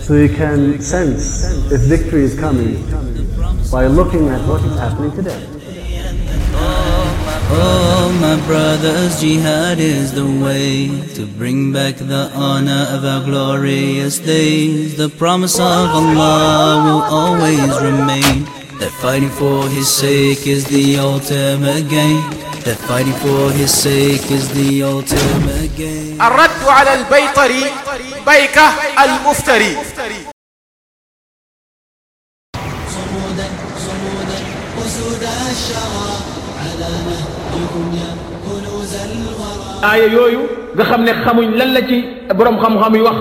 So you can sense if victory is coming by looking at what is happening today. Oh, my brothers, jihad is the way to bring back the honor of our glorious days. The promise of Allah will always remain. That fighting for His sake is the ultimate gain. That fighting for His sake is the ultimate gain. الرد على البيطري بيكة المفتري صمودا صمودا أسود الشرى على نهجكم يا كنوز الورى aaya yooyu nga xam ne xamuñ lan la ci borom xam-xam yi wax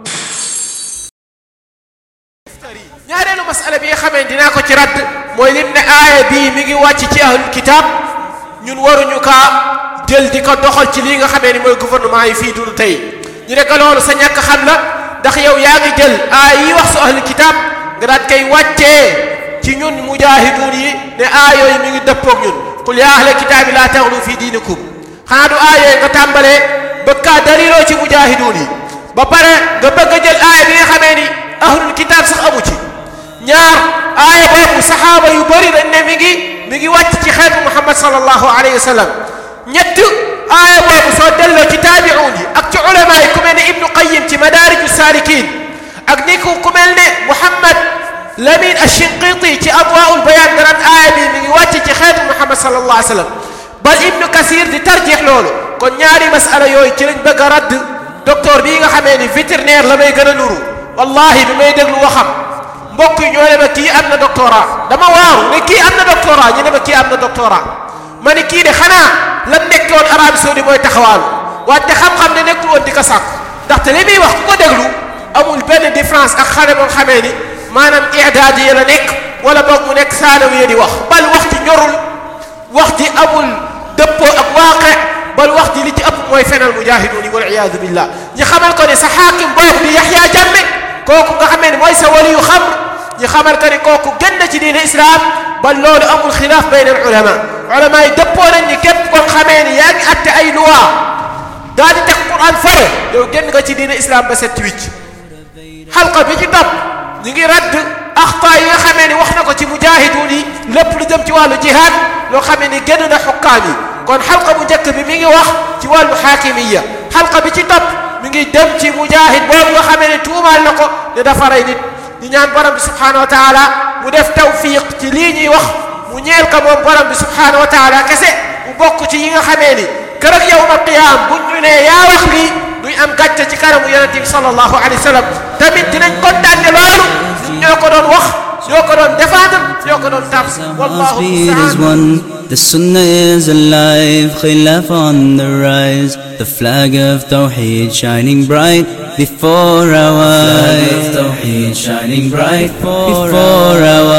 ñaareelu masala bi nga xamee dinaa ko ci radd mooy lim ne aaya bii mi ngi wàcc ci ahlul kitab ñun waruñu kaa jël di ko doxal ci lii nga xamee ni mooy gouvernement yi fii dund tey ñu ne ko loolu sa ñàkk xam la ndax yow yaa ngi jël aaya yi wax su ahlul kitab nga daat koy wàccee ci ñun mujaahiduun yi ne aaya yooyu mi ngi dëppoog ñun qul yaa ahlal kitaabi laa taxlu fi diinikum xanaa du aaya yooyu nga tàmbalee bëgg kaa daliloo ci mujaahiduun yi ba pare nga bëgg a jël aaya bi nga xamee ni ahlul kitab sax amu ci ñaar aaya boobu saxaaba yu bëri dañ ne mi ngi mi ngi wàcc ci xeetu muhammad sallallahu alayhi wa sallam ñett aaya boobu soo delloo ci taabi'uun yi ak ci ulama yi ku mel ne ibnu qayim ci madaariju saalikiin ak ni ku ku mel ne muhammad lamin ashinqiti ci adwaa'ul bayaan nga naan aaya bi mi ngi wàcc ci xeetu muhammad sallallahu alayhi wa sallam bal ibnu kasir di tarjix loolu kon ñaari masala yooyu ci lañ bëgg a radd docteur bii nga xamee ni vétérinaire la may gën a nuru wallahi bi may déglu waxam mbokk yi ñoo ne ma kii am na doctorat dama waaru ne kii am na doctorat ñu ne ma kii am na doctorat ma ne kii de xanaa lam nekkoon Arabie Saoudi mooy taxawaalu wante xam-xam ne nekkul woon di ko sàkku ndaxte li muy wax ku ko déglu amul benn différence ak xale boo xamee ni maanaam idaadi yi la nekk wala boog mu nekk saanawiya di wax bal wax ji ñorul wax ji amul dëppoo ak waaqe bal wax ji li ci ëpp mooy fenal mujaahiduun yi wal iyaadu billah ñi xamal ko ne sa xaakim boobu di Yaxya Jamme kooku nga xamee ne mooy sa wali yu xam ñi xamal ko ne kooku gën na ci diine islam bal loolu amul xilaaf bayn al ulama ulama yi dëppoo nañ ni képp kon xamee ni yaa ngi atte ay loi daal di teg quran fare yow génn nga ci diine islam ba set wicc xalqa bi ci topp ñu ngi radd axta yi nga xamee ni wax na ko ci mujaahiduun yi lépp lu jëm ci wàllu jihaad loo xamee ni génn na xukkaam yi kon xalqa bu njëkk bi mi ngi wax ci wàllu xaakimiya xalqa bi ci topp mi ngi dem ci mujaahid boobu nga xamee ne tuumaal na ko ne dafa rey nit di ñaan borom bi subhanahu wa taala mu def tawfiq ci lii ñuy wax mu ñeel ko moom borom bi subhanahu wa taala kese mu bokk ci yi nga xamee ni kër ak yawma qiyaam buñ ñu ne yaa wax lii duñ am gàcce ci kanamu yonente bi sallallahu alayhi wa sallam tamit dinañ kontaan ne loolu ñun ñoo ko doon wax ñoo ko doon défendre ñoo ko doon tars wallahu speed is musta'an one. The Sunnah is alive, Khilaf on the rise. The flag of Tawheed shining bright before our eyes. Tawheed shining bright before our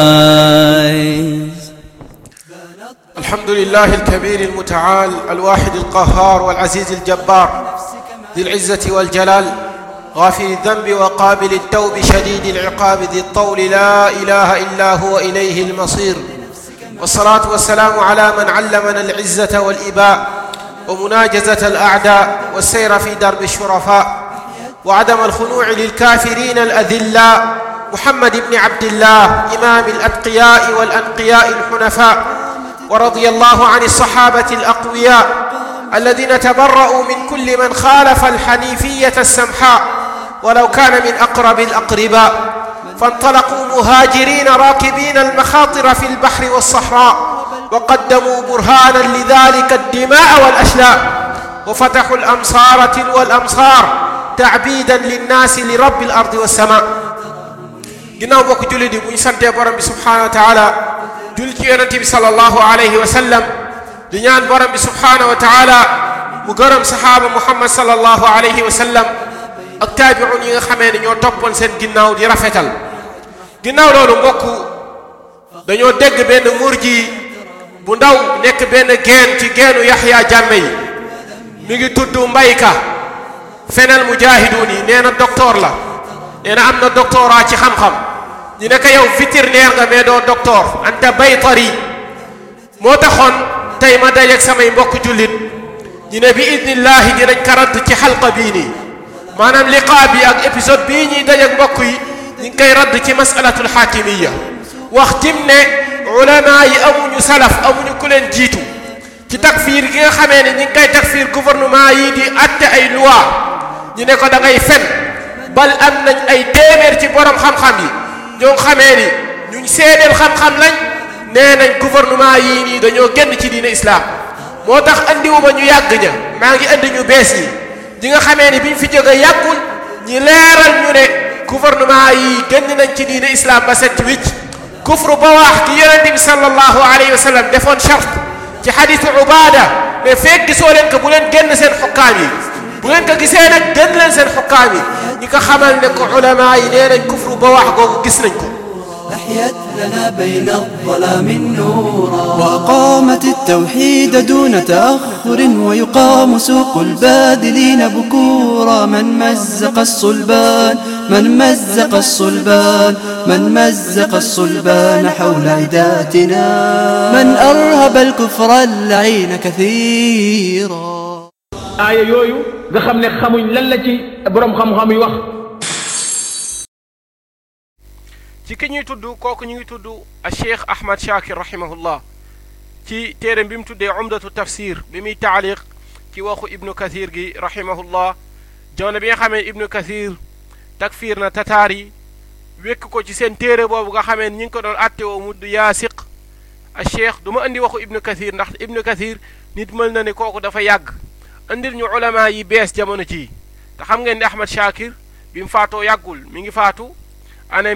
eyes. الحمد لله الكبير المتعال الواحد القهار والعزيز الجبار ذي العزة والجلال غافر الذنب وقابل التوب شديد العقاب ذي الطول لا إله إلا هو إليه المصير والصلاة والسلام على من علمنا العزة والإباء ومناجزة الأعداء والسير في درب الشرفاء وعدم الخنوع للكافرين الأذلاء محمد بن عبد الله إمام الأتقياء والأنقياء الحنفاء ورضي الله عن الصحابة الأقوياء الذين تبرؤوا من كل من خالف الحنيفية السمحاء ولو كان من أقرب الأقرباء فانطلقوا مهاجرين راكبين المخاطر في البحر والصحراء وقدموا برهانا لذلك الدماء والأشلاء وفتحوا الأمصار تلو الأمصار تعبيدا للناس لرب الأرض والسماء ginnaaw bokk jullit yi bu ñu santee borom bi subhanahu wa taala julli ci yonente bi sallallahu alayhi wa sallam di ñaan borom bi subhanahu wa taala mu gërëm saxaaba muhammad sallallahu alayhi wa sallam ak taabiun yi nga xamee ne ñoo toppoon seen ginnaaw di rafetal ginnaaw loolu mbokk dañoo dégg benn murji bu ndaw nekk benn geen ci geenu yaxya jàmme yi mi ngi tudd mbayka fenal mujaahiduun yi nee na docteur la nee na am na doctorat ci xam-xam ñu ne ko yow vétérinaire nga mais doo docteur anta baytari moo taxoon tey ma dajeeg samay mbokk jullit ñu ne bi idnillahi dinañ ko radd ci xalqa bii nii maanaam liqaa bi ak épisode bii ñuy dajeeg mbokk yi ñi ngi koy radd ci masalatul xaakimiya wax tim ne ulama yi amuñu salaf amuñu ku leen jiitu ci takfiir gi nga xamee ne ñi ngi koy takfiir gouvernement yi di atte ay loi ñu ne ko da ngay fen bal am nañ ay téeméer ci borom xam-xam yi ñoo xamee ni ñuñ seedeel xam-xam lañ nee nañ gouvernement yii nii dañoo génn ci diine islam moo tax andiwuma ñu yàgg ña maa ngi andi ñu bees yi ñi nga xamee ni biñ fi jóge yàggul ñi leeral ñu ne gouvernement yi génn nañ ci diine islam ba set wicc kufru ba wax ki yonente bi sallallahu alayhi wa sallam defoon charte ci xadisu ubada mais feeg gisoo leen ko bu leen génn seen xukkaam yi bu ngeen ko gisee nag génn leen seen xukkaam yi ñi ko xamal ne ko ulama yi nee nañ kufru ba wax googu gis nañ ko أحيت لنا بين الظلام نورا وأقامت التوحيد دون تأخر ويقام سوق البادلين بكورا من مزق الصلبان من مزق الصلبان من مزق الصلبان حول عداتنا من أرهب الكفر اللعين كثيرا aaya yooyu nga xam ne xamuñ lan la ci borom xam-xam yi wax ci ki ñuy tudd kooku ñu ngi tudd a cheikh ahmad shakir rahimahullah ci téeram bi mu tuddee umdatu tafsir bi muy taaliq ci waxu ibnu kathir gi rahimahullah jamono bi nga xamee ibnu kathir takfir na tataar yi wékk ko ci seen téere boobu nga xamee ñi ngi ko doon atte woo mudd yaasiq a cheikh du ma andi waxu ibnu kathir ndax ibnu kathir nit mën na ne kooku dafa yàgg andil ñu ulama yi bees jamono ci te xam ngeen ne ahmad shakir bi mu faatoo yàggul mi ngi faatu année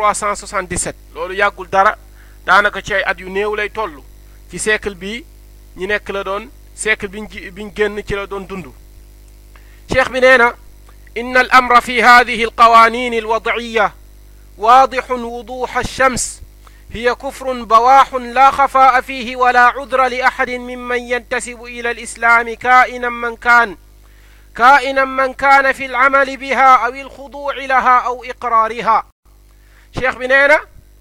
1377 loolu yàggul dara daanaka ci ay at yu néew lay toll ci siècle bi ñi nekk la doon siècle biñ ji biñ génn ci la doon dund cheikh bi nee na إن الأمر في هذه القوانين الوضعية واضح وضوح الشمس هي كفر بواح لا خفاء فيه ولا عذر لأحد ممن ينتسب إلى الإسلام كائنا من كان كائنا من كان في العمل بها أو الخضوع لها أو إقرارها شيخ بنينا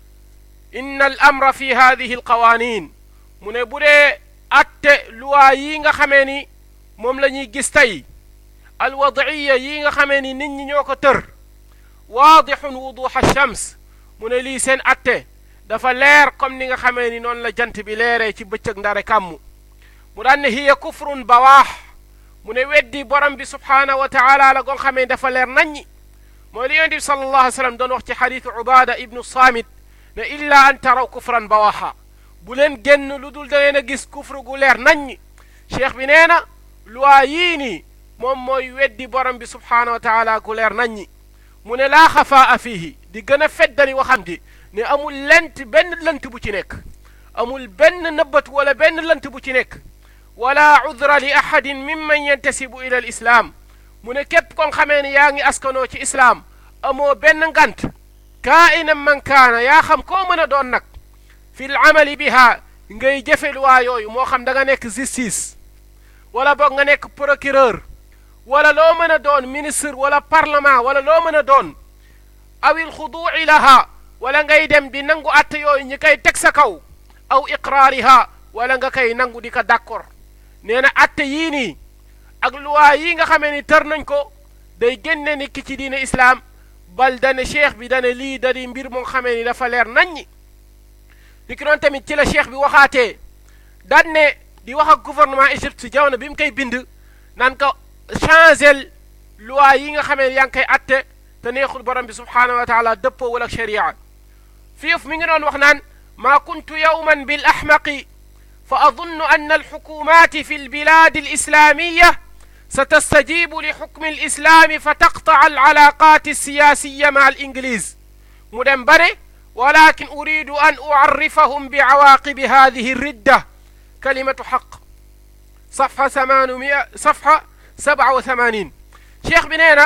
إن الأمر في هذه القوانين من بودي أت لوايين خميني موم لا ñuy gis tey alwadaiya yi nga xamee ni nit ñi ñoo ko tër waadixun wuduxa shams mu ne lii seen atte dafa leer comme ni nga xamee ni noonu la jant bi leeree ci bëccëg ndare kàmm mu daan ne hiya kufrun bawaax mu ne weddi borom bi subhaanahu wa taala la goo xamee dafa leer naññi mooy li yonent bi sallallahu alayhi wa sallam doon wax ci xadiisu ubaada ibnu saamit ne illa an taraw kufran bawaaxa bu leen génn lu dul da ngeen a gis kufru gu leer naññi cheikh bi nee na loi yii nii moom mooy weddi borom bi subhaanahu wa taala gu leer naññi mu ne laa xafaa fiihi di gën a feddali waxam di ne amul lent benn lënt bu ci nekk amul benn nëbbat wala benn lënt bu ci nekk wala udra li ahadin mimman yantasibu ila al islaam mu ne képp kon xamee ne yaa ngi askanoo ci islaam amoo benn ngant kaa'inan man kaana yaa xam koo mën a doon nag fi l amali biha ngay jëfe luwaa yooyu moo xam da nga nekk justice wala boog nga nekk procureur wala loo mën a doon ministre wala parlement wala loo mën a doon awil xuduuci laha wala ngay dem di nangu atte yooyu ñi koy teg sa kaw aw iqraariha wala nga koy nangu di ko d'accord nee na atte yii nii ak luwaa yii nga xamee ni tër nañ ko day génne nit ki ci diine islaam bal dane cheikh bi dane lii da di mbir moo xamee ni dafa leer naññi ni ki doon tamit ci la cheikh bi waxaatee daan ne di wax ak gouvernement Égypte si jamono bi mu koy bind naan ko changel loi yi nga xamee yaa ngi koy atte te neexul borom bi subhaanahu wa taala dëppoo wala sharia fiif mi ngi doon wax naan maa kuntu yawman bil ahmaqi fa adunnu an alxukumat fi albilad alislamiya ستستجيب لحكم الإسلام فتقطع العلاقات السياسية مع الإنجليز مدنبري ولكن أريد أن أعرفهم بعواقب هذه الردة كلمة حق صفحة 800 صفحة 87 cheikh bi nee na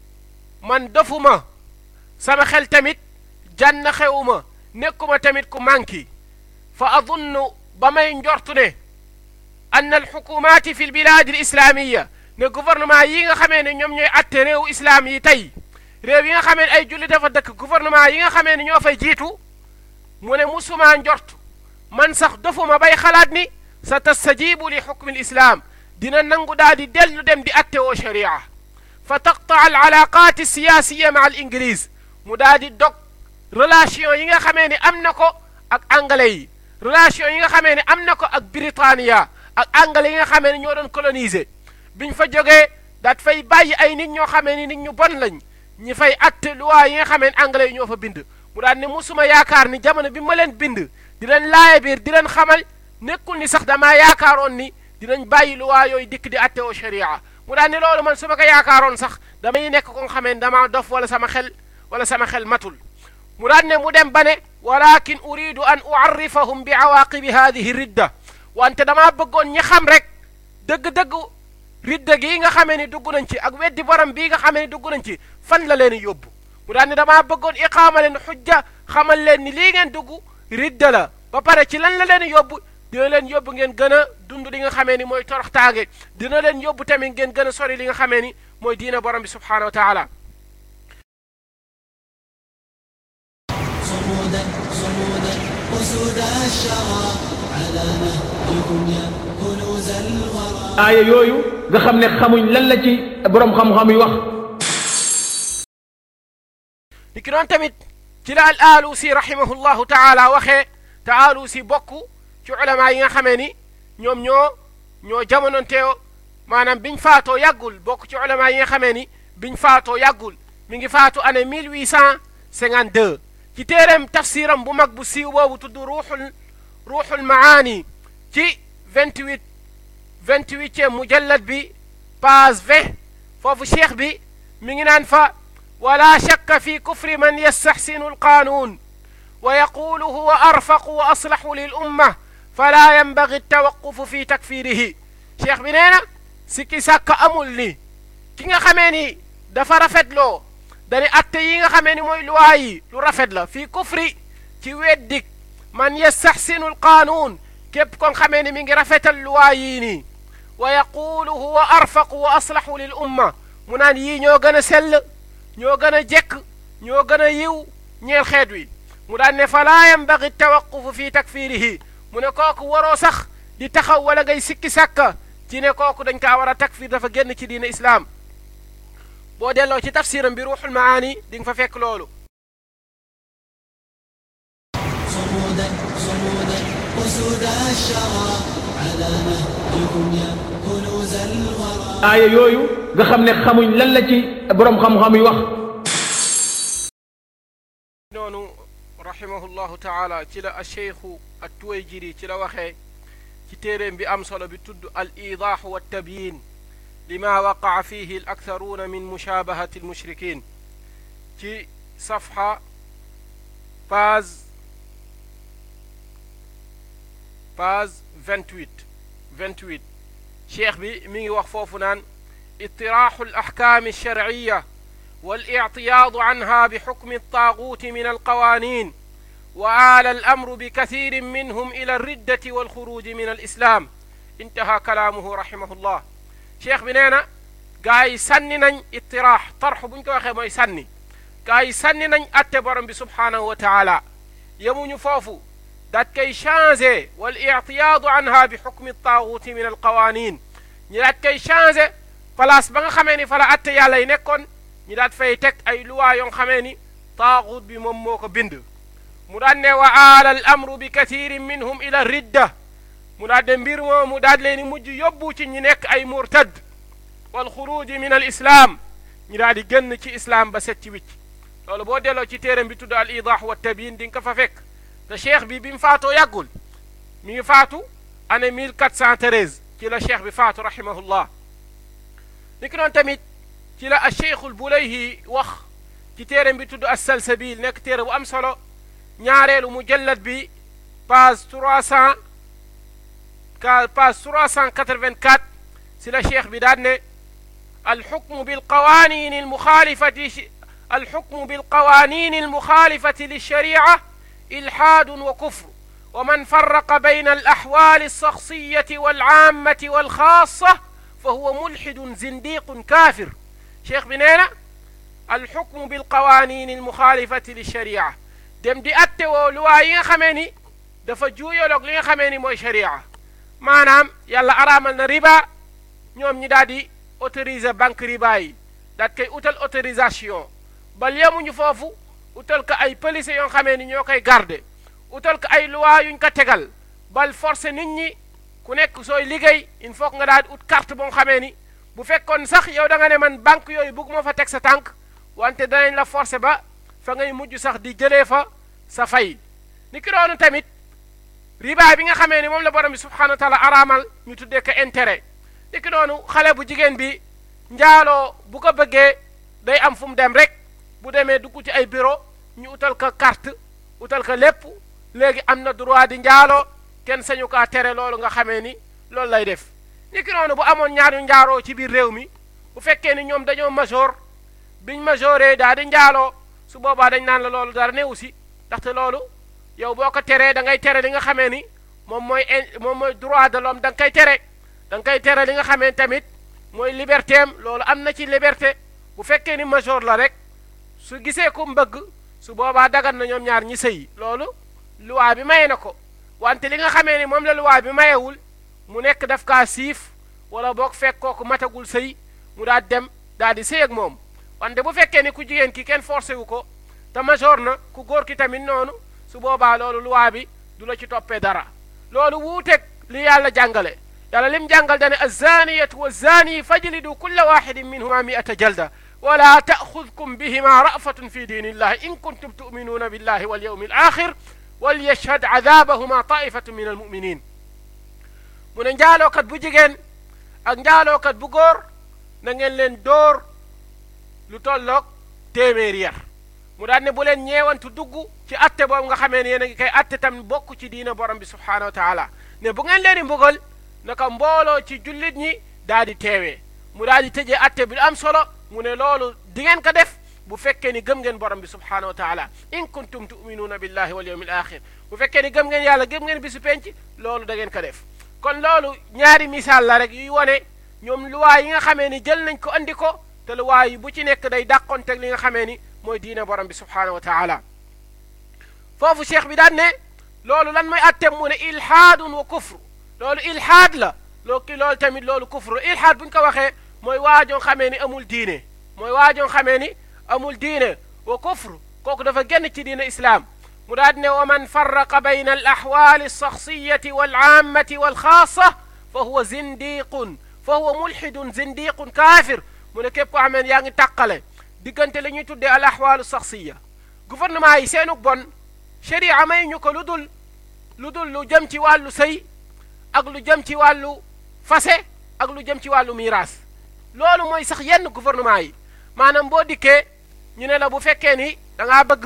man dofuma sama xel tamit jànn xewuma nekkuma tamit ku manki fa adunnu ba may njortu ne ann alxukumaati fi lbilaadi alislamiya ne gouvernement yi nga xamee ne ñoom ñooy atte réewu islaam yi tey réew yi nga xamee ne ay julli dafa dëkk gouvernement yi nga xamee ne ñoo fay jiitu mu ne musuma njort man sax dofuma bay xalaat ni sa tastajibu li xukmi lislaam dina nangu daal di dellu dem di atte woo sharia fa taqtaa al alaqaat siyaasiya maa al inglis mu daal di dog relation yi nga xamee ni am na ko ak anglais yi relation yi nga xamee ni am na ko ak Britannia ak anglais yi nga xamee ni ñoo doon coloniser biñ fa jógee daat fay bàyyi ay nit ñoo xamee ni nit ñu bon lañ ñi fay atte loi yi nga xamee ni anglais yi ñoo fa bind mu daal ne musuma yaakaar ni jamono bi ma leen bind di leen laaye biir di leen xamal nekkul ni sax damaa yaakaaroon ni dinañ bàyyi loi yooyu dikk di atte oo sharia mu daal ne loolu man su ma ko yaakaaroon sax damay nekk ko nga xamee ni damaa dof wala sama xel wala sama xel matul mu daal ne mu dem ba ne walakin uridu an uarrifahum bi awaqibi hadihi ridda wante damaa bëggoon ñi xam rek dëgg-dëgg ridda gii nga xamee ni dugg nañ ci ak weddi borom bii nga xamee ni dugg nañ ci fan la leen yóbbu mu daal ne damaa bëggoon iqaama leen xujja xamal leen ni lii ngeen dugg ridda la ba pare ci lan la leen yóbbu dina leen yóbbu ngeen gën a dund li nga xamee ni mooy toroxtaange dina leen yóbbu tamit ngeen gën a sori li nga xamee ni mooy diina borom bi subhanahu wa taala صمودا صمودا أسود الشرى على نهجكم يا كنوز الورى aaya yooyu nga xam ne xamuñ lan la ci borom xam-xam yi wax ni ki noon tamit ci la al alusi rahimahullahu taala waxee te alusi bokk ci ulama yi nga xamee ni ñoom ñoo ñoo jamononteeo maanaam biñ faatoo yàggul bokk ci ulama yi nga xamee ni biñ faatoo yàggul mi ngi faatu année 1852 ci téereem tafsiram bu mag bu siiw boobu tudd ruuxul ruuxul maani ci 28 28e mujallad bi page 20 foofu cheikh bi mi ngi naan fa ولا شك في كفر من يستحسن القانون ويقول هو أرفق وأصلح للأمة فلا ينبغي التوقف في تكفيره شيخ بنينا سكي ساك أمول لي كيغا خميني دفا رفد لو داني أتي ييغا خميني موي لواي لو رفد لا في كفر تي ويدك من يستحسن القانون كيب كون خميني ميغي رفت اللواييني ويقول هو أرفق وأصلح للأمة منان يي ñoo gëna sell ñoo gën a jekk ñoo gën a yiw ñeel xeet wi mu daan ne fa laa yambagi tawaqufu fi takfirihi mu ne kooku waroo sax di taxaw wala ngay sikki sàkka ci ne kooku dañ kaa war a takfir dafa génn ci diine islaam boo delloo ci tafsiram bi ruuxul maani di nga fa fekk loolu صمودا صمودا أسود الشرى على نهجكم يا كنوز الورى aaya yooyu nga xam ne xamuñ lan la ci borom xam-xam yi wax noonu rahimahullahu taala ci la acheikhu attuwayjiri ci la waxee ci téeréem bi am solo bi tudd al idaaxu wa tabyin lima waqaa fihi al aktharuuna min mushabahati al mushrikin ci safha page page 28 28 cheikh bi mi ngi wax foofu naan اطراح الأحكام الشرعية والاعتياض عنها بحكم الطاغوت من القوانين وآل الأمر بكثير منهم إلى الردة والخروج من الإسلام انتهى كلامه رحمه الله شيخ بنينا gaay sànni nañ ittiraax tarx buñ ko waxee mooy sànni gaay sànni nañ atte borom bi subhaanahu wa taala yemuñu foofu daat koy changé wal ictiyaadu anha bi xukmi taaguuti min alqawanin ñi daat koy changé place ba nga xamee ni fa la atte yàlla yi nekkoon ñi daat fay teg ay luwaa yoo xamee ni taagut bi moom moo ko bind mu daan ne wa aala al amru bi kathirin minhum ila ridda mu daat de mbir moo mu daat leen mujj yóbbu ci ñi nekk ay murtad wal xuruji min al islam ñi daal di génn ci islam ba set ci wicc loolu boo delloo ci téeram bi tudd al idah wa tabyin di nga ko fa fekk te cheikh bi bi mu faatoo yàggul mi ngi faatu année 1413 ci la cheikh bi faatu rahimahullah ni ki noonu tamit ci la a cheikhul bulayhi wax ci téeram bi tudd assalsabil nekk téere bu am solo ñaareelu mujallad bi page 300 ka page 384 si la cheikh bi daan ne الحكم بالقوانين المخالفة الحكم بالقوانين المخالفة للشريعة إلحاد وكفر ومن فرق بين الأحوال الشخصية والعامة والخاصة فهو ملحد زنديق كافر شيخ بنينا الحكم بالقوانين المخالفة للشريعة dem di atte woo luwaa yi nga xamee ni dafa juuyaloog li nga xamee ni mooy sharia maanaam yàlla araamal na riba ñoom ñi daal di autoriser banque riba yi daat koy utal autorisation bal yemuñu foofu utal ko ay police yoo xamee ni ñoo koy garde utal ko ay loi yuñ ko tegal bal forcé nit ñi ku nekk sooy liggéey il faut nga daal di ut carte boo xamee ni bu fekkoon sax yow da nga ne man banque yooyu bëgg moo fa teg sa tànk wante danañ la forcé ba fa ngay mujj sax di jëlee fa sa fay ni ki doonu tamit riba bi nga xamee ni moom la borom bi subhanahu wa taala araamal ñu tuddee ko intérêt ni ki doonu xale bu jigéen bi njaaloo bu ko bëggee day am fu mu dem rek bu demee dugg ci ay bureau ñu utal ko carte utal ko lépp léegi am na droit di njaaloo kenn sañu kaa tere loolu nga xamee ni loolu lay def ni ki noonu bu amoon ñaar yu njaaroo ci biir réew mi bu fekkee ni ñoom dañoo major biñ majoré daal di njaaloo su boobaa dañ naan la loolu dara newu si ndaxte loolu yow boo ko teree da ngay tere li nga xamee ni moom mooy moom mooy droit de l'homme da nga koy tere da nga koy tere li nga xamee tamit mooy liberté am loolu am na ci liberté bu fekkee ni major la rek su gisee ku mbëgg su boobaa dagan na ñoom ñaar ñi sëyi loolu loi bi maye na ko wante li nga xamee ni moom la loi bi mayewul mu nekk daf kaa siif wala boog fekk kooku matagul sëy mu daal dem daal di sëy ak moom wante bu fekkee ni ku jigéen ki kenn forcé wu ko te major na ku góor ki tamit noonu su boobaa loolu loi bi du la ci toppee dara loolu wuuteeg li yàlla jàngale yàlla lim jàngal dane azaniyatu wazani fajlidu kulla waxidin minhuma miata jalda wala taaxudkum bihima rafatun fi diini illahi in kuntum tuminuuna billahi walyawmi alaxir walyashhad adabahuma taifatu min almuminin mu ne njaalookat bu jigéen ak njaalookat bu góor na ngeen leen dóor lu tolloog téeméeri yar mu daan ne bu leen ñeewantu dugg ci atte boobu nga xamee ne yéen a ngi koy atte tam bokk ci diina borom bi subhaanahu wa taala ne bu ngeen leen di mbugal naka mbooloo ci jullit ñi daal di teewee mu daal di tëjee atte bi am solo mu ne loolu di ngeen ko def bu fekkee ni gëm ngeen borom bi subhaanahu wa taala in kuntum tuminuuna billahi wal yawmi al axir bu fekkee ni gëm ngeen yàlla gëm ngeen bisu penc loolu da ngeen ko def kon loolu ñaari misaal la rek yuy wone ñoom luwaa yi nga xamee ni jël nañ ko andi ko te luwaa yi bu ci nekk day dàqonteeg li nga xamee ni mooy diine borom bi subhaanahu wa taala foofu cheikh bi daan ne loolu lan mooy attem mu ne ilhaadun wa kufru loolu ilhaad la loo ki loolu tamit loolu kufru ilhaad bu ñu ko waxee mooy waajoo xamee ni amul diine mooy waajoo xamee ni amul diine wa kufru kooku dafa génn ci diine islaam mu daal ne wa man farraqa bayna al axwaali alsaxsiyati walaammati walxaasa fa huwa zindiqun fa huwa mulxidun zindiqun kaafir mu ne képp koo xamee yaa ngi tàqale diggante li ñuy tuddee al axwaalu saxsiya gouvernement yi seenu bon sharia may ñu ko lu dul lu dul lu jëm ci wàllu sëy ak lu jëm ci wàllu fase ak lu jëm ci wàllu miiras loolu mooy sax yenn gouvernement yi maanaam boo dikkee ñu ne la bu fekkee ni da ngaa bëgg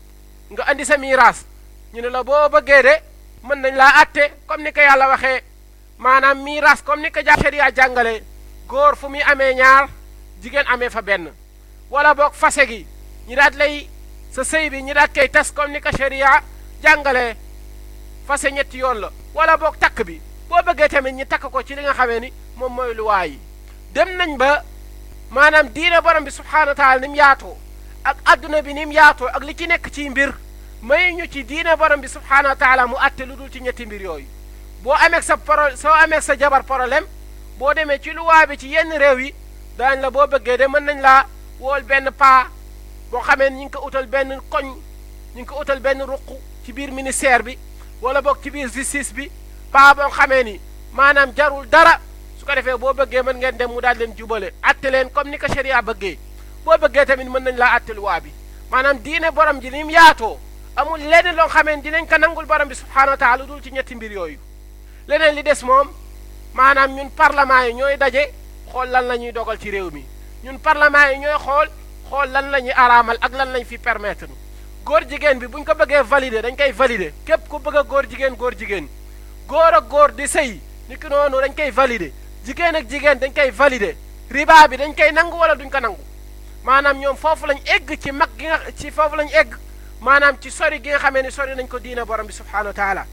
nga andi sa miiras ñu ne la boo bëggee de mën nañ laa atte comme ni ko yàlla waxee maanaam miiras comme ni ko ja sharia jàngale góor fu muy amee ñaar jigéen amee fa benn wala boog fase gi ñi daat lay sa sëy bi ñi daat koy tas comme ni ko sharia jàngalee fase ñetti yoon la wala boog takk bi boo bëggee tamit ñi takk ko ci li nga xamee ni moom mooy luwaa yi dem nañ ba maanaam diine borom bi subhaanahu wa taala ni mu yaatoo ak adduna bi ni mu yaatoo ak li ci nekk ci mbir may ñu ci diine borom bi subhaanahu wa taala mu atte lu dul ci ñetti mbir yooyu boo amee sa pro soo amee sa jabar problème boo demee ci luwaa bi ci yenn réew yi daañ la boo bëggee de mën nañ laa wool benn paa boo xamee ni ñu ngi ko utal benn koñ ñu ngi ko utal benn ruq ci biir ministère bi wala boog ci biir justice bi paa boo xamee ni maanaam jarul dara su ko defee boo bëggee mën ngeen dem mu daal leen jubale atte leen comme ni ko sharia bëggee boo bëggee tamit mën nañ laa atte luwaa bi maanaam diine borom ji ni mu yaatoo amul leneen loo xamee dinañ ko nangul borom bi subhaanahu wa taala dul ci ñetti mbir yooyu leneen li des moom maanaam ñun parlement yi ñooy daje xool lan la ñuy dogal ci réew mi ñun parlement yi ñooy xool xool lan la ñuy araamal ak lan lañ fi permettre góor jigéen bi buñ ko bëggee valider dañ koy valider képp ku bëgg a góor jigéen góor jigéen góor ak góor di sëy ni ki noonu dañ koy valider jigéen ak jigéen dañ koy valider riba bi dañ koy nangu wala duñ ko nangu maanaam ñoom foofu lañ egg ci mag gi nga ci foofu lañ egg maanaam ci sori gi nga xamee ni sori nañ ko diina borom bi subhaanahu wa taala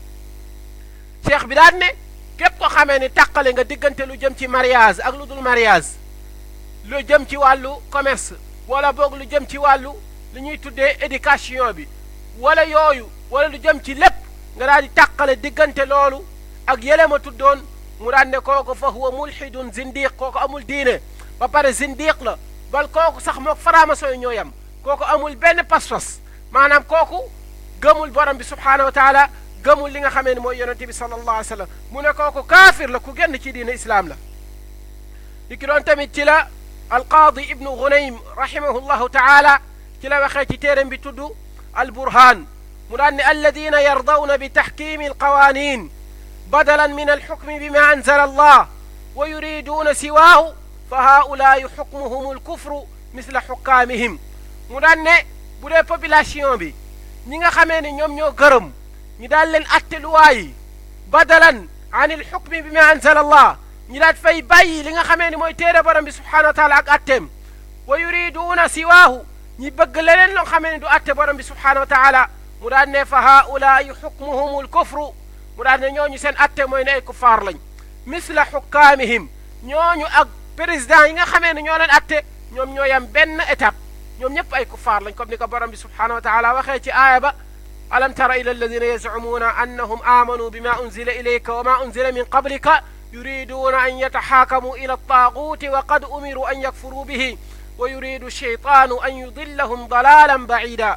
cheikh bi daan ne képp ko xamee ni tàqale nga diggante lu jëm ci mariage ak lu dul mariage lu jëm ci wàllu commerce wala boog lu jëm ci wàllu li ñuy tuddee éducation bi wala yooyu wala lu jëm ci lépp nga daal di tàqale diggante loolu ak yële ma tuddoon mu daan ne kooku fa huwa mulhidun zindiq kooku amul diine ba pare zindiq la bal kooku sax mook faramaso yi ñoo yam kooku amul benn pas-pas maanaam kooku gëmul borom bi subhaanahu wa taala gëmul li nga xamee ni mooy yonente bi sallallahu alayhi wa sallam mu ne kooku kaafir la ku génn ci diine islaam la li ki doon tamit ci la alqaadi ibnu gunaym rahimahullahu taala ci la waxee ci téeram bi tudd alburhaan mu daan ne alladina yardawna bi taxkimi alqawanin badalan min alxukmi bima anzala allah wa yuriduuna siwaahu fa haulaai xukmuhum alkufru misla xukkaamihim mu daan ne bu dee population bi ñi nga xamee ni ñoom ñoo gërëm ñi daal leen atte luwaa yi badalan an alxukmi bima anzala allah ñi daat fay bàyyi li nga xamee ni mooy téere borom bi subhanahu wa taala ak atteem wa yuriduuna siwaahu ñi bëgg leneen loo xamee ni du atte borom bi subhanahu wa taala mu daan ne fa haulaai xukmuhum alkufru mu daan ne ñooñu seen atte mooy ne ay kuffaar lañ misla xukkaamihim ñooñu ak président yi nga xamee ne ñoo leen atte ñoom ñoo yam benn étape ñoom ñëpp ay kuffaar lañ comme ni ko borom bi subhanahu wa taala waxee ci aaya ba alam tara ila alladina yazcumuuna annahum aamanuu bima unzila ilayka wa ma unzila min qablika yuriduuna an yataxaakamu ila altaaguuti wa qad umiruu an yakfuruu bihi wa yuridu shaytaanu an yudillahum dalalan bacida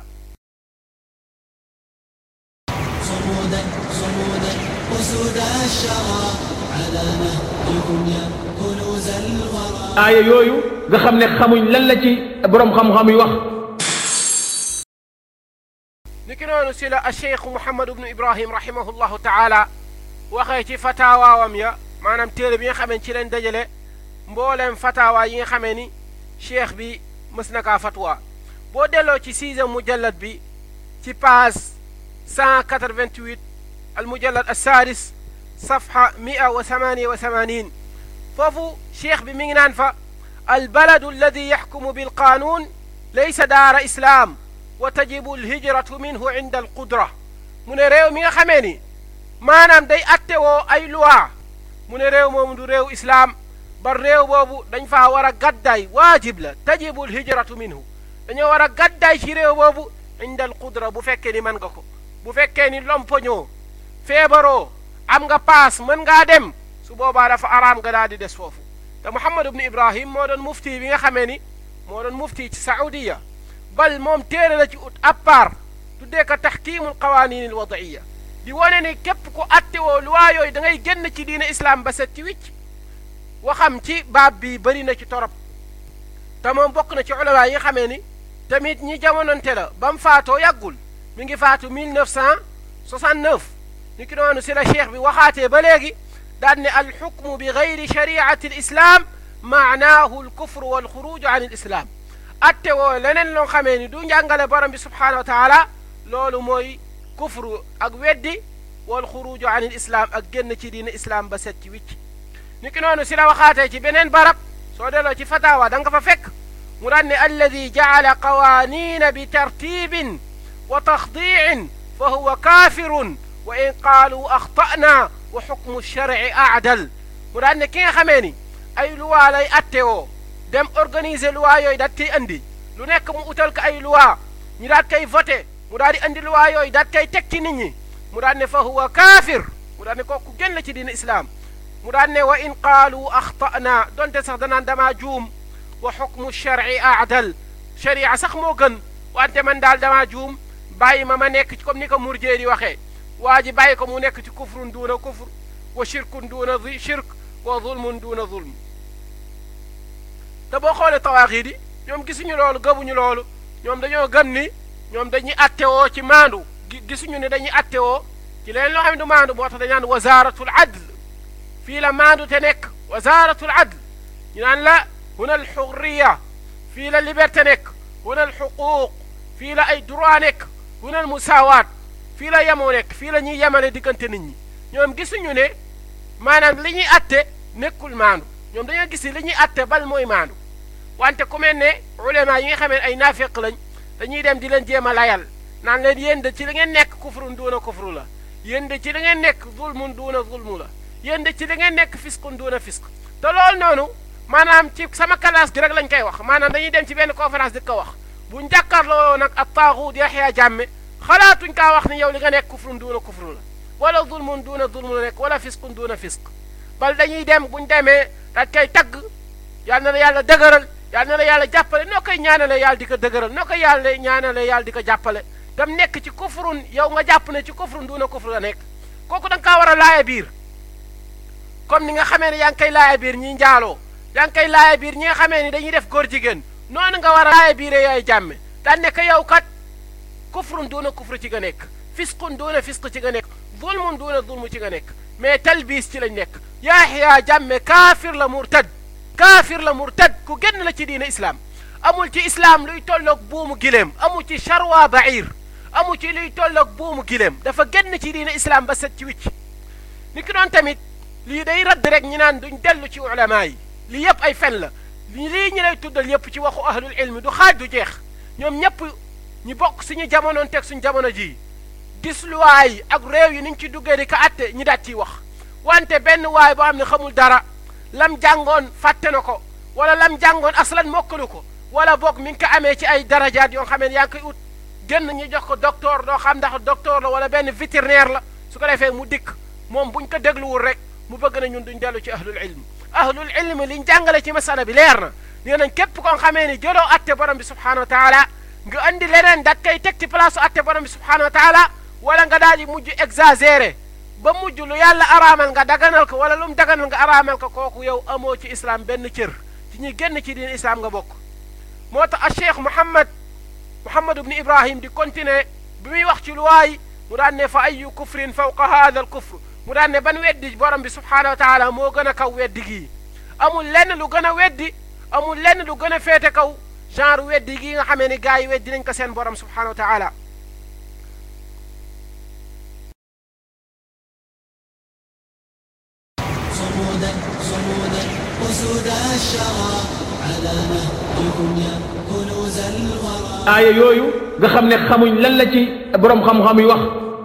صمودا صمودا أسود الشرى على نهجكم يا كنوز الورى aaya yooyu nga xam ne xamuñ lan la ci borom xam-xam yi wax ni ki noonu si la acheikh mouhamad ibnu ibrahim rahimahullahu taala waxee ci fataawaawam ya maanaam téere bi nga xamee ci leen dajale mbooleem fataawa yi nga xamee ni cheikh bi mës na kaa fatwa boo delloo ci sixième mujallad bi ci page 188 al mujallad assaadis safha 188 foofu cheikh bi mi ngi naan fa albaladu alladi yaxkumu bilqaanuun laysa daara islaam wa tajibu alhijratu minhu inda alqudra mu ne réew mi nga xamee ni maanaam day attewoo ay loi mu ne réew moomu du réew islaam ba réew boobu dañ faa war a gaddaay waajib la tajibu alhijratu minhu dañoo war a gaddaay ci réew boobu inda alqudra bu fekkee ni mën nga ko bu fekkee ni lompoñoo feebaroo am nga paas mën ngaa dem su boobaa dafa araam nga daal di des foofu te Muhammad ibnu Ibrahim moo doon mufti bi nga xamee ni moo doon mufti ci Saudiya bal moom téere la ci ut à part tuddee ko taxkiimul qawaaniin al wadaiya di wane ni képp ku attewoo luwaa yooyu da ngay génn ci diine islam ba set ci wicc waxam ci baab bi bëri na ci torop te moom bokk na ci ulamaa yi nga xamee ni tamit ñi jamononte la ba mu faatoo yàggul mi ngi faatu 1969 ni ki noonu si la cheikh bi waxaatee ba léegi daan ne alxukmu bi gayri shariati alislam maanaahu alkufru walxuruju an alislam atte woo leneen loo xamee ni du njàngale borom bi subhanahu wa taala loolu mooy kufru ak weddi walxuruju an alislam ak génn ci diine islam ba set ci wicc ni ki noonu si la waxaatee ci beneen barab soo delloo ci fatawa da nga fa fekk mu daan ne alladi jacala qawaaniina bi tartibin wa taxdiicin fa huwa kaafirun wa in qaalu axta'na wa xukmu sharci aadal mu daan ne ki nga xamee ni ay luwaa lay attewoo dem organiser luwaa yooyu daat koy andi lu nekk mu utal ko ay luwaa ñu daat koy voté mu daal di andi luwaa yooyu daat koy teg ci nit ñi mu daan ne fa huwa kaafir mu daan ne kooku génn ci diine islaam mu daan ne wa in qaalu axta'na donte sax danaan damaa juum wa xukmu sharci aadal sharia sax moo gën wante man daal damaa juum bàyyi ma ma nekk ci comme ni ko murjee di waxee waa ji bàyyi ko mu nekk ci kufrun duuna kufr wa shirkun duuna shirk wa zulmun duuna zulm te boo xoolee tawaaxiit yi ñoom gisuñu loolu gëmuñu loolu ñoom dañoo gëm ni ñoom dañuy attewoo ci maandu gisuñu ne dañuy attewoo ci leen loo xam ne du maandu moo tax dañu naan wazaaratul adl fii la maandu te nekk wazaaratul adl ñu naan la huna al xurriya fii la liberté nekk huna al xuquuq fii la ay droit nekk huna al musaawaat fii la yemoo nekk fii la ñuy yemale diggante nit ñi ñoom gisuñu ne maanaam li ñuy atte nekkul maandu ñoom dañoo gis ni li ñuy atte bal mooy maandu wante ku mel ne ulama yi nga xamee ay naafeq lañ dañuy dem di leen jéem a layal naan leen yéen de ci li ngeen nekk kufrun duuna kufru la yéen de ci li ngeen nekk zulmun duuna zulmu la yéen de ci li ngeen nekk fiskun duuna fisk te loolu noonu maanaam ci sama classe gi rek lañ koy wax maanaam dañuy dem ci benn conférence di ko wax bu njàkkaarloo nag ak taaxuut Yaxya Jàmme xalaatuñ kaa wax ni yow li nga nekk kufrun duuna kufru la wala zulmun duuna zulmu la nekk wala fiskun duuna fisk bal dañuy dem buñ demee dañ koy tagg yal na la yàlla dëgëral yal na la yàlla jàppale noo koy ñaanale yàlla di ko dëgëral noo koy yàlla ñaanale yàlla di ko jàppale tam nekk ci kufrun yow nga jàpp ne ci kufrun duuna kufru la nekk kooku da nga kaa war a laaya biir comme ni nga xamee ne yaa ngi koy laaya biir ñi njaaloo yaa ngi koy laaya biir ñi nga xamee ni dañuy def góor jigéen noonu nga war a laaya biire yaay jàmme daan nekk yow kat kufrun duuna kufru ci nga nekk fisqun duuna fisq ci nga nekk zulmun duuna zulmu ci nga nekk mais talbiis ci lañ nekk Yahya Jammeh kaafir la murtad kaafir la murtad ku génn la ci diine islam amul ci islam luy tolloog buumu gileem amul ci charwa bair amul ci luy tolloog buumu gileem dafa génn ci diine islam ba set ci wicc ni ki doon tamit lii day radd rek ñi naan duñ dellu ci ulama yi lii yëpp ay fen la lii ñi lay tuddal yëpp ci waxu ahlul ilmi du xaaj du jeex ñoom ñëpp ñi bokk suñu jamonoon teg suñu jamono ji gis luwaay ak réew yi niñ ci duggee di ko atte ñi daat ciy wax wante benn waay boo xam ne xamul dara lam jàngoon fàtte na ko wala lam jàngoon aslan mokkalu ko wala boog mi ngi ko amee ci ay darajaat yoo xamee ne yaa ngi koy ut génn ñu jox ko docteur doo xam ndax docteur la wala benn vétérinaire la su ko defee mu dikk moom buñ ko dégluwul rek mu bëgg na ñun duñ dellu ci ahlul ilm ahlul ilm liñ jàngale ci masala bi leer na nee nañ képp koo xamee ni jëloo atte borom bi subhanahu wa taala nga andi leneen dat koy teg ci place atte borom bi subhanahu wa taala wala nga daal di mujj exagéré ba mujj lu yàlla araamal nga daganal ko wala lu mu daganal nga araamal ko kooku yow amoo ci islam benn cër ci ñuy génn ci diin islam nga bokk moo tax a cheikh Mouhammad Mouhammad ibn Ibrahim di continuer bi muy wax ci luwaay mu daan ne fa ayu kufrin fawqa hada al kufr mu daan ne ban weddi borom bi subhanahu wa taala moo gën a kaw weddi gii amul lenn lu gën a weddi amul lenn lu gën a féete kaw genre weddi gii nga xamee ni gars yi weddi nañ ko seen borom subhanahu wa taala صمودا صمودا أسود الشرى على نهجكم يا كنوز الورى aaya yooyu nga xam ne xamuñ lan la ci borom xam-xam yi wax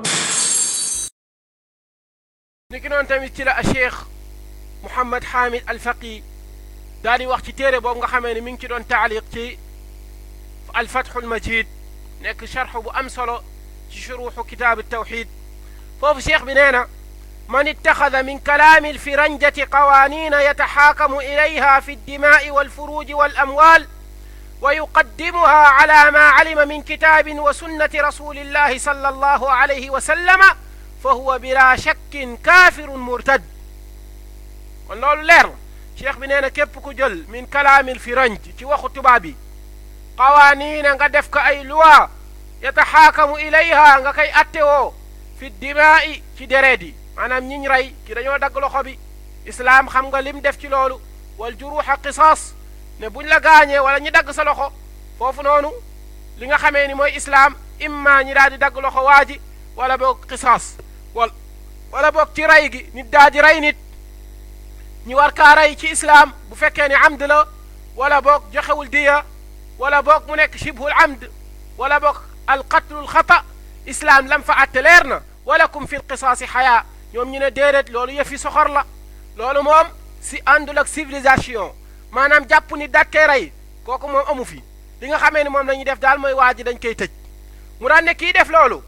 ni ki noonu tamit ci la a cheikh Mouhammad Hamid al Faqi daal di wax ci téere boobu nga xamee ne mi ngi ci doon taaliq ci al Fathul Majid nekk charx bu am solo ci shuruxu kitaab tawxid foofu cheikh bi nee na man ittaxada min kalaami alfiranjati qawaaniina yataxaakamu ilayha fi addimaai walfuruuji walamwaal ويقدمها على ما علم من كتاب وسنة رسول الله صلى الله عليه وسلم فهو بلا شك كافر مرتد kon loolu leer na cheikh bi nee na képp ku jël min kalaamil firanj ci waxu tubaab bi qawaaniina nga def ko ay loi yataxaakamu ilayha nga koy attewoo fi dimaa'i ci dereet yi maanaam ñiñ rey ki dañoo dagg loxo bi islaam xam nga lim def ci loolu wal juruuxa qisaas ne buñ la gaañee wala ñi dagg sa loxo foofu noonu li nga xamee ni mooy islaam imma ñi daal di dagg loxo waa ji wala boog qisaas wala wala boog ci rey gi nit daal di rey nit ñi war kaa rey ci islaam bu fekkee ni amd la wala boog joxewul diya wala boog mu nekk shibhul amd wala boog alqatlul xata islaam lam fa atte leer na walakum fi lqisaasi xayaa ñoom ñu ne déedéet loolu yëfi soxor la loolu moom si àndul ak civilisation maanaam jàpp ni daat koy rey kooku moom amu fi li nga xamee ni moom la ñuy def daal mooy waa ji dañ koy tëj mu daan ne kii def loolu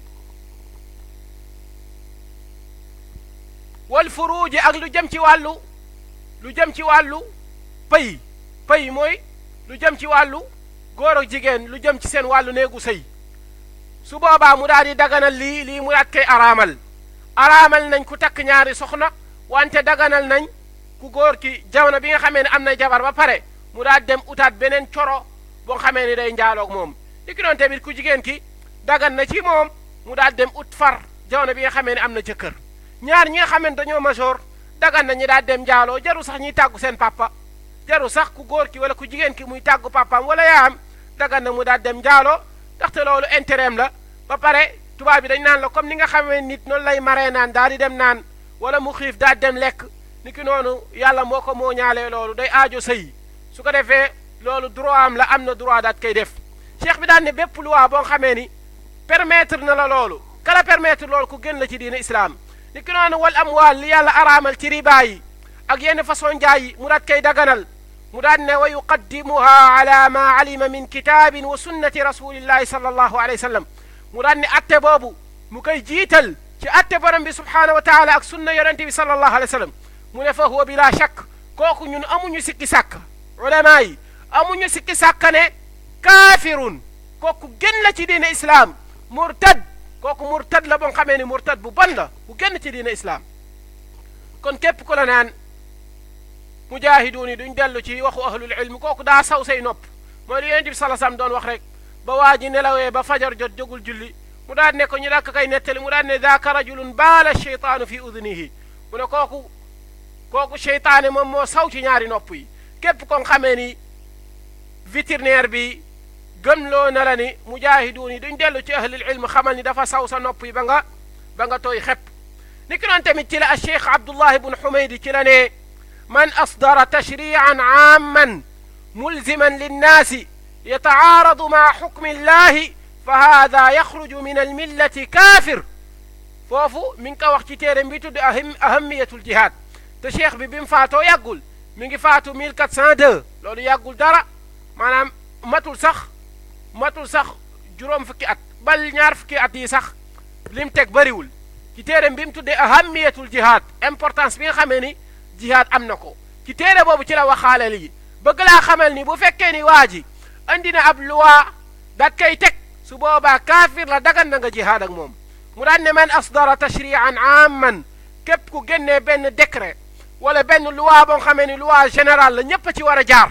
wal furuuji ak lu jëm ci wàllu lu jëm ci wàllu pay pay mooy lu jëm ci wàllu góor ak jigéen lu jëm ci seen wàllu néegu sëy su boobaa mu daal di daganal lii lii mu daat koy araamal araamal nañ ku takk ñaari soxna wante daganal nañ ku góor ki jamono bi nga xamee ne am na jabar ba pare mu daal dem utaat beneen coro boo xamee ni day njaaloog moom li ki doon tamit ku jigéen ki dagan na ci moom mu daal dem ut far jamono bi nga xamee ne am na jëkkër ñaar ñi nga xamee ne dañoo major dagan na ñi daal dem njaaloo jaru sax ñuy tàggu seen papa jaru sax ku góor ki wala ku jigéen ki muy tàggu papaam wala yaayam dagan na mu daal dem njaaloo ndaxte loolu intérêt la ba pare tubaab bi dañ naan la comme ni nga xamee nit noonu lay maree naan daal di dem naan wala mu xiif daal dem lekk ni ki noonu yàlla moo ko moo ñaalee loolu day aajo sëy su ko defee loolu droit am la am na droit daat koy def cheikh bi daan ne bépp loi boo xamee ni permettre na la loolu kala permettre loolu ku gën la ci diine islam ni ki noonu wal amwaal li yàlla araamal ci riba yi ak yenn façon njaay yi mu daat koy daganal mu daan ne wa yuqaddimuha ala ma alima min kitaabin wa sunnati rasulillahi sallallahu alayhi wa sallam mu daan ne atte boobu mu koy jiital ci atte borom bi subhaanahu wa taala ak sunna yonente bi sallallahu alayhi wa sallam mu ne fa huwa bila shakk kooku ñun amuñu sikki sàkk ulama yi amuñu sikki sàkk ne kaafirun kooku gën la ci diine islaam murtad kooku murtad la boo xamee ni murtad bu bon la bu génn ci diina islaam kon képp ku la naan mujaahiduun yi duñ dellu ci waxu ahlul ilm kooku daa saw say nopp mooy li yonent bi sala sam doon wax rek ba waa ji nelawee ba fajar jot jógul julli mu daan ne ko ñu dakk kay nettali mu daan ne daaka rajulun baala cheytaanu fi udunihi mu ne kooku kooku cheytaane moom moo saw ci ñaari nopp yi képp kon xamee ni vétérinaire bi gëmloo na la ni mujaahiduun yi duñ dellu ci ahlul ilm xamal ni dafa saw sa nopp yi ba nga ba nga tooy xepp ni ki noon tamit ci la cheikh abdullah ibn xumaydi ci la ne man asdara tashrian aamman mulziman linnaasi yatacaaradu maa xukmi illahi fa haada yaxruju min almillati kaafir foofu mi ngi ko wax ci téere bi tudd aham ahamiyatul jihaad te cheikh bi bi mu faatoo yàggul mi ngi faatu 1402 loolu yàggul dara maanaam matul sax matul sax juróom fukki at bal ñaar fukki at yi sax lim teg bëriwul ci téere bi mu tuddee ahamiyatul jihaad importance bi nga xamee ni jihaad am na ko ci téere boobu ci la waxaale lii bëgg laa xamal ni bu fekkee ni waa ji andi na ab luwaa dat koy teg su boobaa kaafir la dagan na nga jihaad ak moom mu daan ne man asdara tashrian amman képp ku génnee benn décret wala benn luwaa boo xamee ni luwaa général la ñépp a ci war a jaar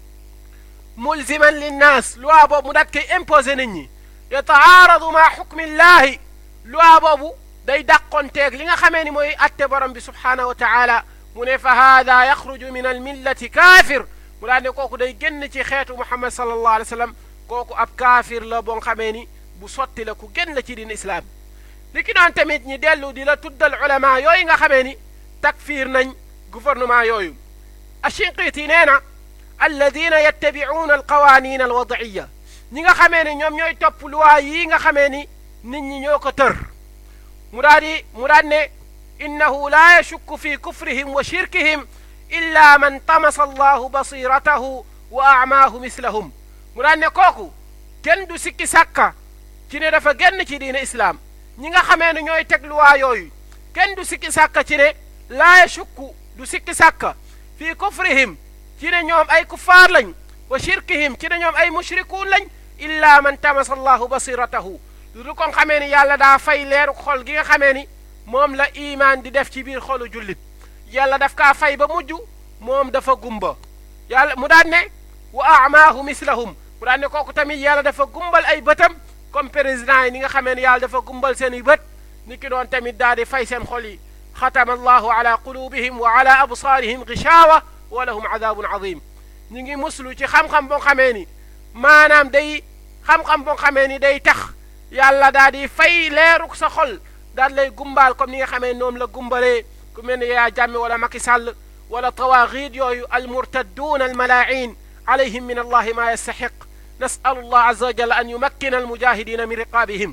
mulziman linnaas luwaa boobu mu daat koy imposé nit ñi yataaradu maa xukmillahi luwaa boobu day dàqonteeg li nga xamee ni mooy atte borom bi subhaanahu wa taala mu ne fa haada yaxruju min almillati kaafir mu daan ne kooku day génn ci xeetu muhammad sallallahu alayhi wa sallam kooku ab kaafir la boo xamee ni bu sotti la ku génn la ci diin islaam li ki doon tamit ñi dellu di la tuddal ulama yooyu nga xamee ni takfiir nañ gouvernement yooyu ashinqiiti nee na alladina yattabicuuna alqawanin alwadciya ñi nga xamee ni ñoom ñooy topp luwaa yii nga xamee ni nit ñi ñoo ko tër mu daa di mu daan ne innahu laa yashukku fi kufrihim wa shirkihim illa man tamasa allahu basiratahu wa acmaahu mislahum mu daan ne kooku kenn du sikki sàkka ci ne dafa génn ci diine islaam ñi nga xamee ne ñooy teg luwaa yooyu kenn du sikki sàkka ci ne laa yashukku du sikki sàkka fii kufrihim ci ne ñoom ay kuffaar lañ wa shirkihim ci ne ñoom ay mushrikuun lañ illa man tamasa allahu basiratahu lu du kon xamee ni yàlla daa fay leeru xol gi nga xamee ni moom la imaan di def ci biir xolu jullit yàlla daf kaa fay ba mujj moom dafa gumba yàlla mu daan ne wa amaahu mislahum mu daan ne kooku tamit yàlla dafa gumbal ay bëtam comme président yi ni nga xamee ni yàlla dafa gumbal seen i bët ni ki doon tamit daal di fay seen xol yi xatama allahu ala qulubihim wa ala absaarihim gishawa wa lahum adabun azim ñu ngi muslu ci xam-xam boo xamee ni maanaam day xam-xam boo xamee ni day tax yàlla daal di fay leeruk sa xol daal lay gumbaal comme ni nga xamee noonu la gumbalee ku mel ni yaa jàmme wala Macky Sall wala tawaaxiid yooyu almurtadduun almalaain alayhim min allahi ma yastaxiq nasalu allah azza wa jalla an yumakkina almujahidina min riqaabihim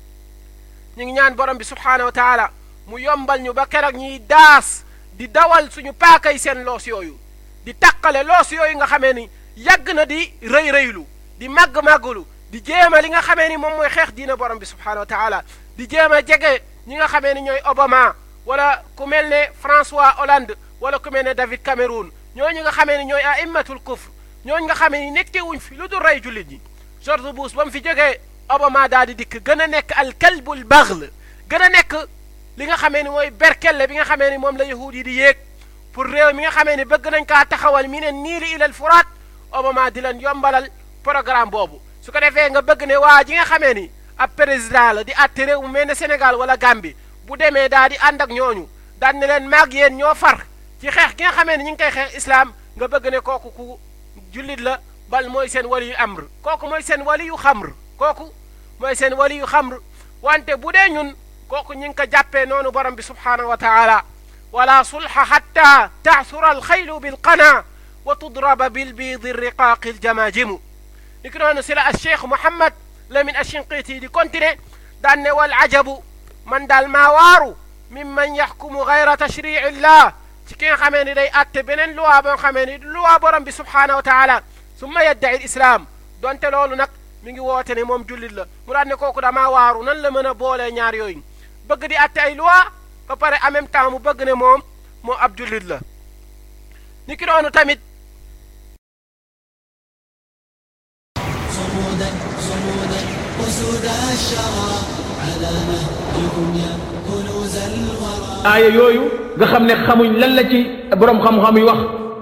ñu ngi ñaan borom bi subhaanahu wa taala mu yombal ñu ba keroog ñuy daas di dawal suñu paakay seen loos yooyu di taqale loos yooyu nga xamee ni yàgg na di rëy rëylu di màgg-màggulu di jéem a li nga xamee ni moom mooy xeex diina borom bi subhaanahu wa taala di jéem a jege ñi nga xamee ni ñooy Obama wala ku mel ne François Hollande wala ku mel ne David Cameroun ñooñu nga xamee ni ñooy aimmatul kufr ñooñu nga xamee ni nekkee wuñ fi lu dul rey jullit ñi George Bush ba mu fi jógee Obama daal di dikk gën a nekk al kalbul baghl gën a nekk li nga xamee ni mooy berkelle bi nga xamee ni moom la yahuud yi di yéeg pour réew mi nga xamee ni bëgg nañ kaa taxawal mi ne niili ilal furaat Obama di leen yombalal programme boobu su ko defee nga bëgg ne waa ji nga xamee ni ab président la di àtte réew mu mel ne Sénégal wala Gambie bu demee daal di ànd ak ñooñu daan ne leen maag yéen ñoo far ci xeex gi nga xamee ni ñu ngi koy xeex islam nga bëgg ne kooku ku jullit la bal mooy seen wali yu amr kooku mooy seen wali yu xamr kooku mooy seen wali yu xamr wante bu dee ñun kooku ñu ngi ko jàppee noonu borom bi subhaanahu wa taala wala sulha hatta taasura alxaylu bilqana wa tudraba bilbiidi riqaaqi aljamaajimu ni ki noonu si la alcheikh Mouhammad Lamin Ashinqiiti di continuer daan ne wal ajabu man daal maa waaru mimman yaxkumu gayra tashrici illah ci ki nga xamee ni day atte beneen luwaa boo xamee ni luwaa borom bi subhaanahu wa taala summa yaddai lislaam donte loolu nag mi ngi woote ne moom jullit la mu daan ne kooku damaa waaru nan la mën a boolee ñaar yooyu bëgg di atte ay luwaa ba pare en même temps mu bëgg ne moom moo ab jullit la ni ki noonu tamit صمودا صمودا أسود الشرى على نهجكم يا كنوز الورى aaya yooyu nga xam ne xamuñ lan la ci borom xam-xam yi wax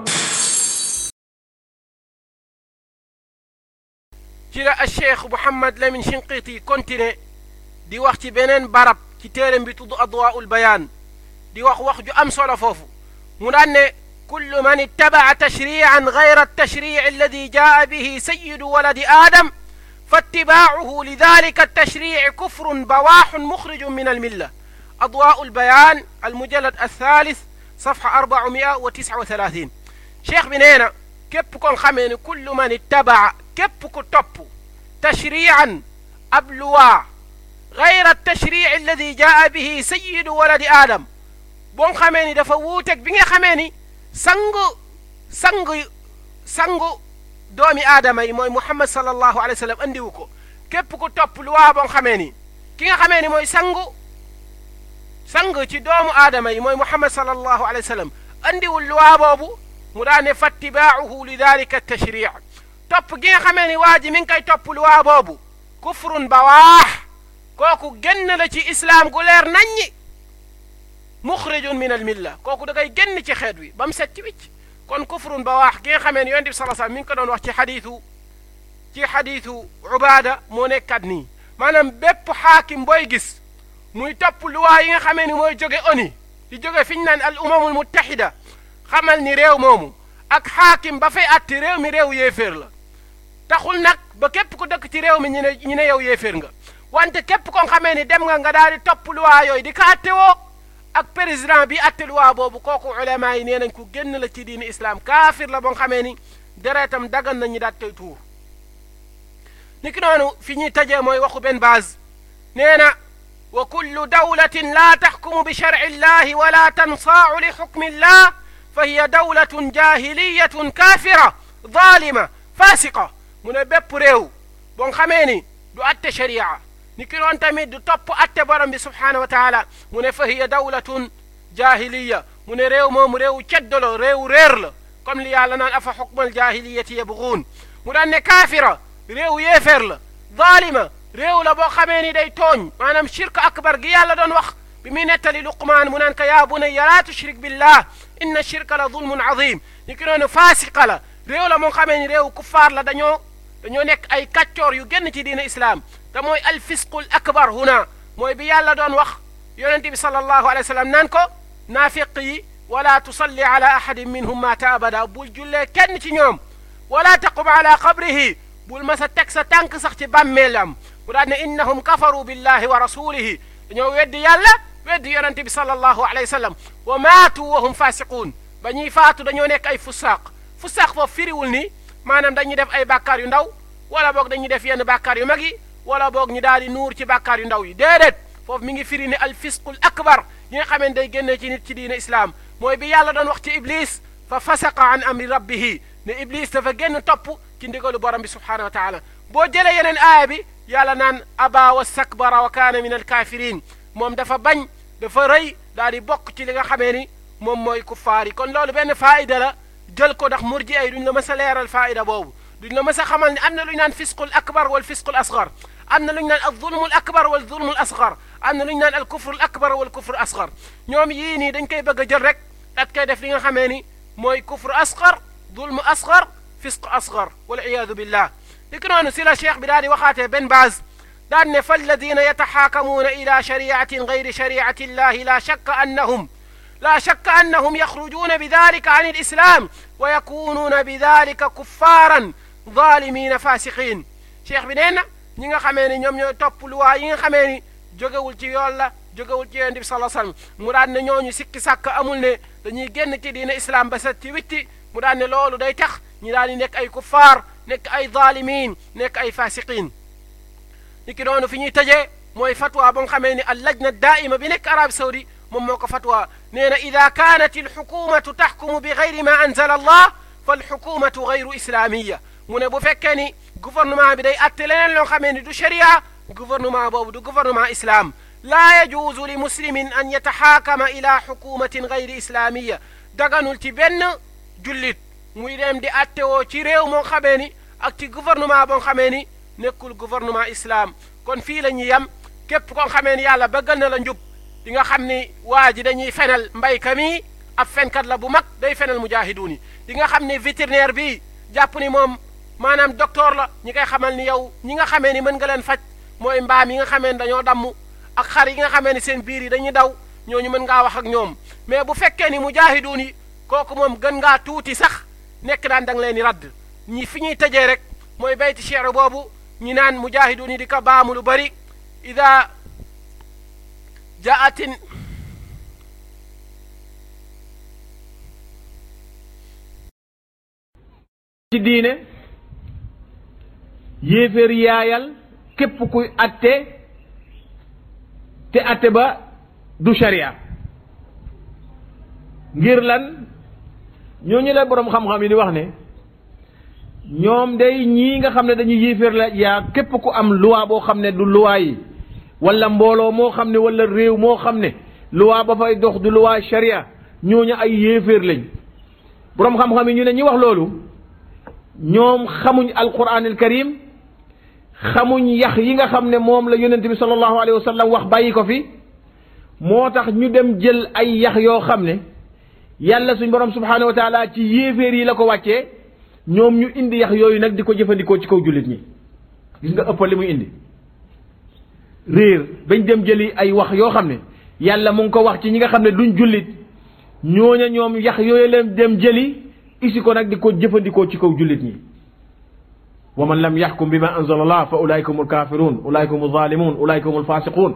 ci la cheikh Mouhamad Lamine Shinqiti continué di wax ci beneen barab ci téeram bi tudd adwaa'ul bayaan di wax wax ju am solo foofu mu daan ne kullu man ittabaca tashriican gayra altashriici alladi jaa bihi sayidu waladi aadam فاتباعه لذلك التشريع كفر بواح مخرج من الملة أضواء البيان المجلد الثالث صفحة 439 شيخ بنينا كيف كون خمين كل من اتبع كيف كو توب تشريعا أبلوا غير التشريع الذي جاء به سيد ولد آدم بون خميني دفا ووتك بيغا خميني سانغو سانغو سانغو doomi aadama yi mooy muhammad sallallahu alayhi wa sallam andiwu ko képp ku topp luwaa boo xamee ni ki nga xamee ni mooy sangu sang ci doomu aadama yi mooy muhammad sallallahu alayhi wa sallam andiwul luwaa boobu mu daa ne fattibaacuhu li dalika tashric topp gi nga xamee ni waa ji mi ngi koy topp luwaa boobu kufrun bawaax kooku génn la ci islaam gu leer naññi muxrijun min al milla kooku da koy génn ci xeet wi ba mu set ci wicc kon kufrun ba waax gi nga xamee ne yonent bi sala sallam mi ngi ko doon wax ci xadiisu ci xadiisu ubaada moo nekkat nii maanaam bépp xaakim booy gis muy topp luwaa yi nga xamee ni mooy jóge ONU di jóge fi ñu naan al umamul muttahida xamal ni réew moomu ak xaakim ba fay atti réew mi réew yéeféer la taxul nag ba képp ku dëkk ci réew mi ñu ne ñu ne yow yéeféer nga wante képp ko xamee ni dem nga nga daal di topp luwaa yooyu di ko atte woo ak président bi atte luwaa boobu kooku ulama yi nee nañ ku génn la ci diini islam kaafir la boo xamee ni deretam dagan nañu daat koy tuur niki noonu fi ñuy tajee mooy waxu benn base nee na wa kullu dawlatin laa taxkumu bi sharci illahi wala tansaau li xukmi illah fa hiya dawlatun jahiliyatun kaafira zaalima faasiqa mu ne bépp réew boo xamee ni du atte sharia ni ki noon tamit du topp atte borom bi subhaanahu wa taala mu ne fa hiya dawlatun jahiliya mu ne réew moomu réewu ceddo la réewu réer la comme li yàlla naan afa xukmal jahiliyati yabguun mu daan ne kaafira réewu yéeféer la zaalima réew la boo xamee ni day tooñ maanaam shirk akbar gi yàlla doon wax bi muy nettali luqmaan mu naan ko yaa bunayya laa tushrik billah inna shirka la zulmun azim ni ki noonu faasiqa la réew la moo xamee ni réewu kuffaar la dañoo dañoo nekk ay kàccoor yu génn ci diina islaam te mooy alfisqul akbar huna mooy bi yàlla doon wax yonente bi sallallahu alayhi wa sallam naan ko naafiq yi wala tusalli ala ahadin minhum maata abada bul jullee kenn ci ñoom wala taqum ala qabrihi bul ma sa teg sa tànk sax ci bàmmeelam mu daal ne innahum kafaru billahi wa rasulihi dañoo weddi yàlla weddi yonente bi sallallahu alayhi wa sallam wa maatu wa hum fasiquun ba ñuy faatu dañoo nekk ay fusaaq fusaaq foofu firiwul ni maanaam dañuy def ay bàkkaar yu ndaw wala boog dañuy def yenn bàkkaar yu mag yi wala boog ñu daal di nuur ci bàkkaar yu ndaw yi déedéet foofu mi ngi firi ne al fisqul akbar yi nga xamee day génnee ci nit ci diine islaam mooy bi yàlla doon wax ci iblis fa fasaqa an amri rabbihi ne iblis dafa génn topp ci ndigalu borom bi subhanahu wa taala boo jëlee yeneen aaya bi yàlla naan aba wa stakbara wa kaana min alkafirin moom dafa bañ dafa rëy daal di bokk ci li nga xamee ni moom mooy kuffaar yi kon loolu benn faayida la jël ko ndax murji ay duñ la mës a leeral faayida boobu duñ la mës a xamal ne am na lu ñu naan fisqul akbar wal fisqul asgar am na lu ñu naan al zulmul akbar wal zulmul asgar am na lu ñu naan al kufrul akbar wal kufrul asgar ñoom yii nii dañ koy bëgg a jël rek dat koy def li nga xamee ni mooy kufru asgar zulmu asgar fisq asgar wal iyaadu billah li ko noonu si la cheikh bi daal di waxaatee benn base daan ne fa alladina yataxaakamuuna ila shariatin gayri shariati illahi la shakka annahum لا شك أنهم يخرجون بذلك عن الإسلام ويكونون بذلك كفارا ظالمين فاسقين شيخ بنينا ñi nga xamee ni ñoom ñooy topp luwaa yi nga xamee ni jógewul ci yoon la jógewul ci yonent bi sala sallam mu daan ne ñooñu sikki sàkk amul ne dañuy génn ci diine islam ba set ci witti mu daan ne loolu day tax ñi daal di nekk ay kuffaar nekk ay zaalimiin nekk ay fasiqiin ni ki doonu fi ñuy tëjee mooy fatwa ba nga xamee ni al lajna daaima bi nekk arabi saudi moom moo ko fatwa nee na ida kaanat alxukumatu taxkumu bi gayri ma anzala allah fa alxukumatu gayru islaamiya mu ne bu fekkee ni gouvernement bi day atte leneen loo xamee ni du sharia gouvernement boobu du gouvernement islam laa yajuuzu li muslimin an yataxaakama ila xukumatin gayri islaamiya daganul ci benn jullit muy dem di atte woo ci réew moo xamee ni ak ci gouvernement boo xamee ni nekkul gouvernement islam kon fii la ñuy yem képp koo xamee ni yàlla bëggal na la njub di nga xam ni waa ji dañuy fenal mbayka mi ab fenkat la bu mag day fenal mujaahiduun yi di nga xam ni vétérinaire bi jàpp ni moom maanaam docteur la ñi koy xamal ni yow ñi nga xamee ni mën nga leen faj mooy mbaam yi nga xamee ni dañoo damm ak xar yi nga xamee ni seen biir yi dañuy daw ñooñu mën ngaa wax ak ñoom mais bu fekkee ni mujaahiduun yi kooku moom gën ngaa tuuti sax nekk daan da nga leen di radd ñi fi ñuy tëjee rek mooy bayti cheer boobu ñi naan mujaahiduun yi di ko baamu lu bari ida jaatin ci diine yéeféer yaayal képp kuy atte te atte ba du sharia ngir lan ñooñu la boroom xam-xam yi di wax ne ñoom day ñii nga xam ne dañuy yéeféer la yaa képp ku am loi boo xam ne du loi yi wala mbooloo moo xam ne wala réew moo xam ne loi ba fay dox du loi sharia ñooñu ay yéeféer lañ boroom xam-xam yi ñu ne ñi wax loolu ñoom xamuñ alquran al karim xamuñ yax yi nga xam ne moom la yonent bi sallallahu alayhi wa sallam wax bàyyi ko fi moo tax ñu dem jël ay yax yoo xam ne yàlla suñ borom subhanahu wa taala ci yéeféer yi la ko wàccee ñoom ñu indi yax yooyu nag di ko jëfandikoo ci kaw jullit ñi gis nga ëppal li muy indi réer bañ dem jëli ay wax yoo xam ne yàlla mu ngi ko wax ci ñi nga xam ne duñ jullit ñooña ñoom yax yooyu leen dem jëli isi ko nag di ko jëfandikoo ci kaw jullit ñi wa man lam yaxkum bi ma anzala allah fa ulaika humul kafirun ulaika humul zalimun ulaika humul fasiqun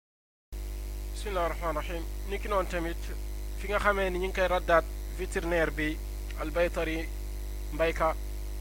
bismillahi rahmaani rahim ni ki noonu tamit fi nga xamee ni ñu ngi koy raddaat vétérinaire bi albaytari mbayka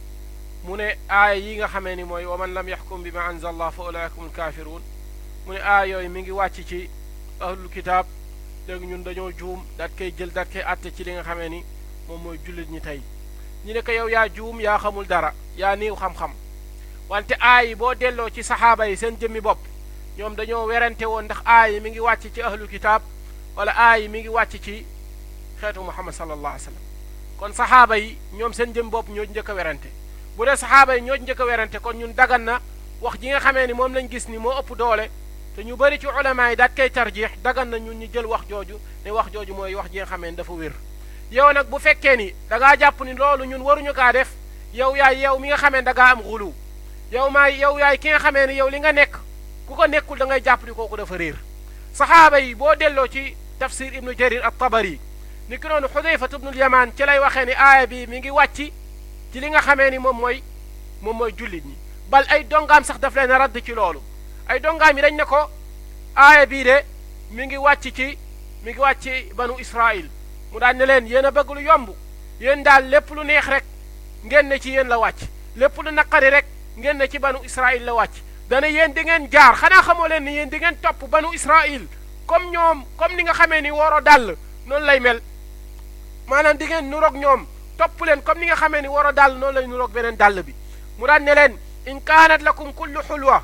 mu ne aaya yi nga xamee ni mooy wa man lam yaxkum bi ma anzala allah fa ulaika humul kafirun mu ne aaya yooyu mi ngi wàcc ci ahlul kitaab léegi ñun dañoo juum daat koy jël daat koy atte ci li nga xamee ni moom mooy jullit ñi tey ñu ne ko yow yaa juum yaa xamul dara yaa niiw xam-xam wante aay yi boo delloo ci saxaaba yi seen jëmmi bopp ñoom dañoo werante woon ndax aay yi mi ngi wàcc ci ahlu kitaab wala aay yi mi ngi wàcc ci xeetu muhammad sallallahu alayhi wa sallam kon saxaaba yi ñoom seen jëmmi bopp ñoo njëkk a werante bu dee saxaaba yi ñoo njëkk a werante kon ñun dagan na wax ji nga xamee ni moom lañ gis ni moo ëpp doole te ñu bëri ci ulama yi daat koy tarjiix dagan na ñun ñu jël wax jooju ne wax jooju mooy wax ji nga xamee ni dafa wér yow nag bu fekkee ni da ngaa jàpp ni loolu ñun waruñu kaa def yow yaay yow mi nga xamee da ngaa am xulu yow maay yow yaay ki nga xamee ni yow li nga nekk ku ko nekkul da ngay jàpp ni kooku dafa réer saxaaba yi boo delloo ci tafsir ibnu jarir at tabari ni ki noonu xudayfat ibnul yamaan ci lay waxee ni aaya bi mi ngi wàcc ci li nga xamee ni moom mooy moom mooy jullit ñi bal ay dongaam sax daf leen a radd ci loolu ay dongaam yi dañ ne ko aaya bii de mi ngi wàcc ci mi ngi wàcc ci banu israil mu daan ne leen yéen a bëgg lu yomb yéen daal lépp lu neex rek ngeen ne ci yéen la wàcc lépp lu naqari rek ngeen ne ci banu israil la wàcc dana yéen di ngeen jaar xanaa xamoo leen ni yéen di ngeen topp banu israil comme ñoom comme ni nga xamee ni woro dàll noonu lay mel maanaam di ngeen nuroog ñoom topp leen comme ni nga xamee ni woro dàll noonu lay nuroog beneen dàll bi mu daan ne leen in kaanat lakum kullu xulwa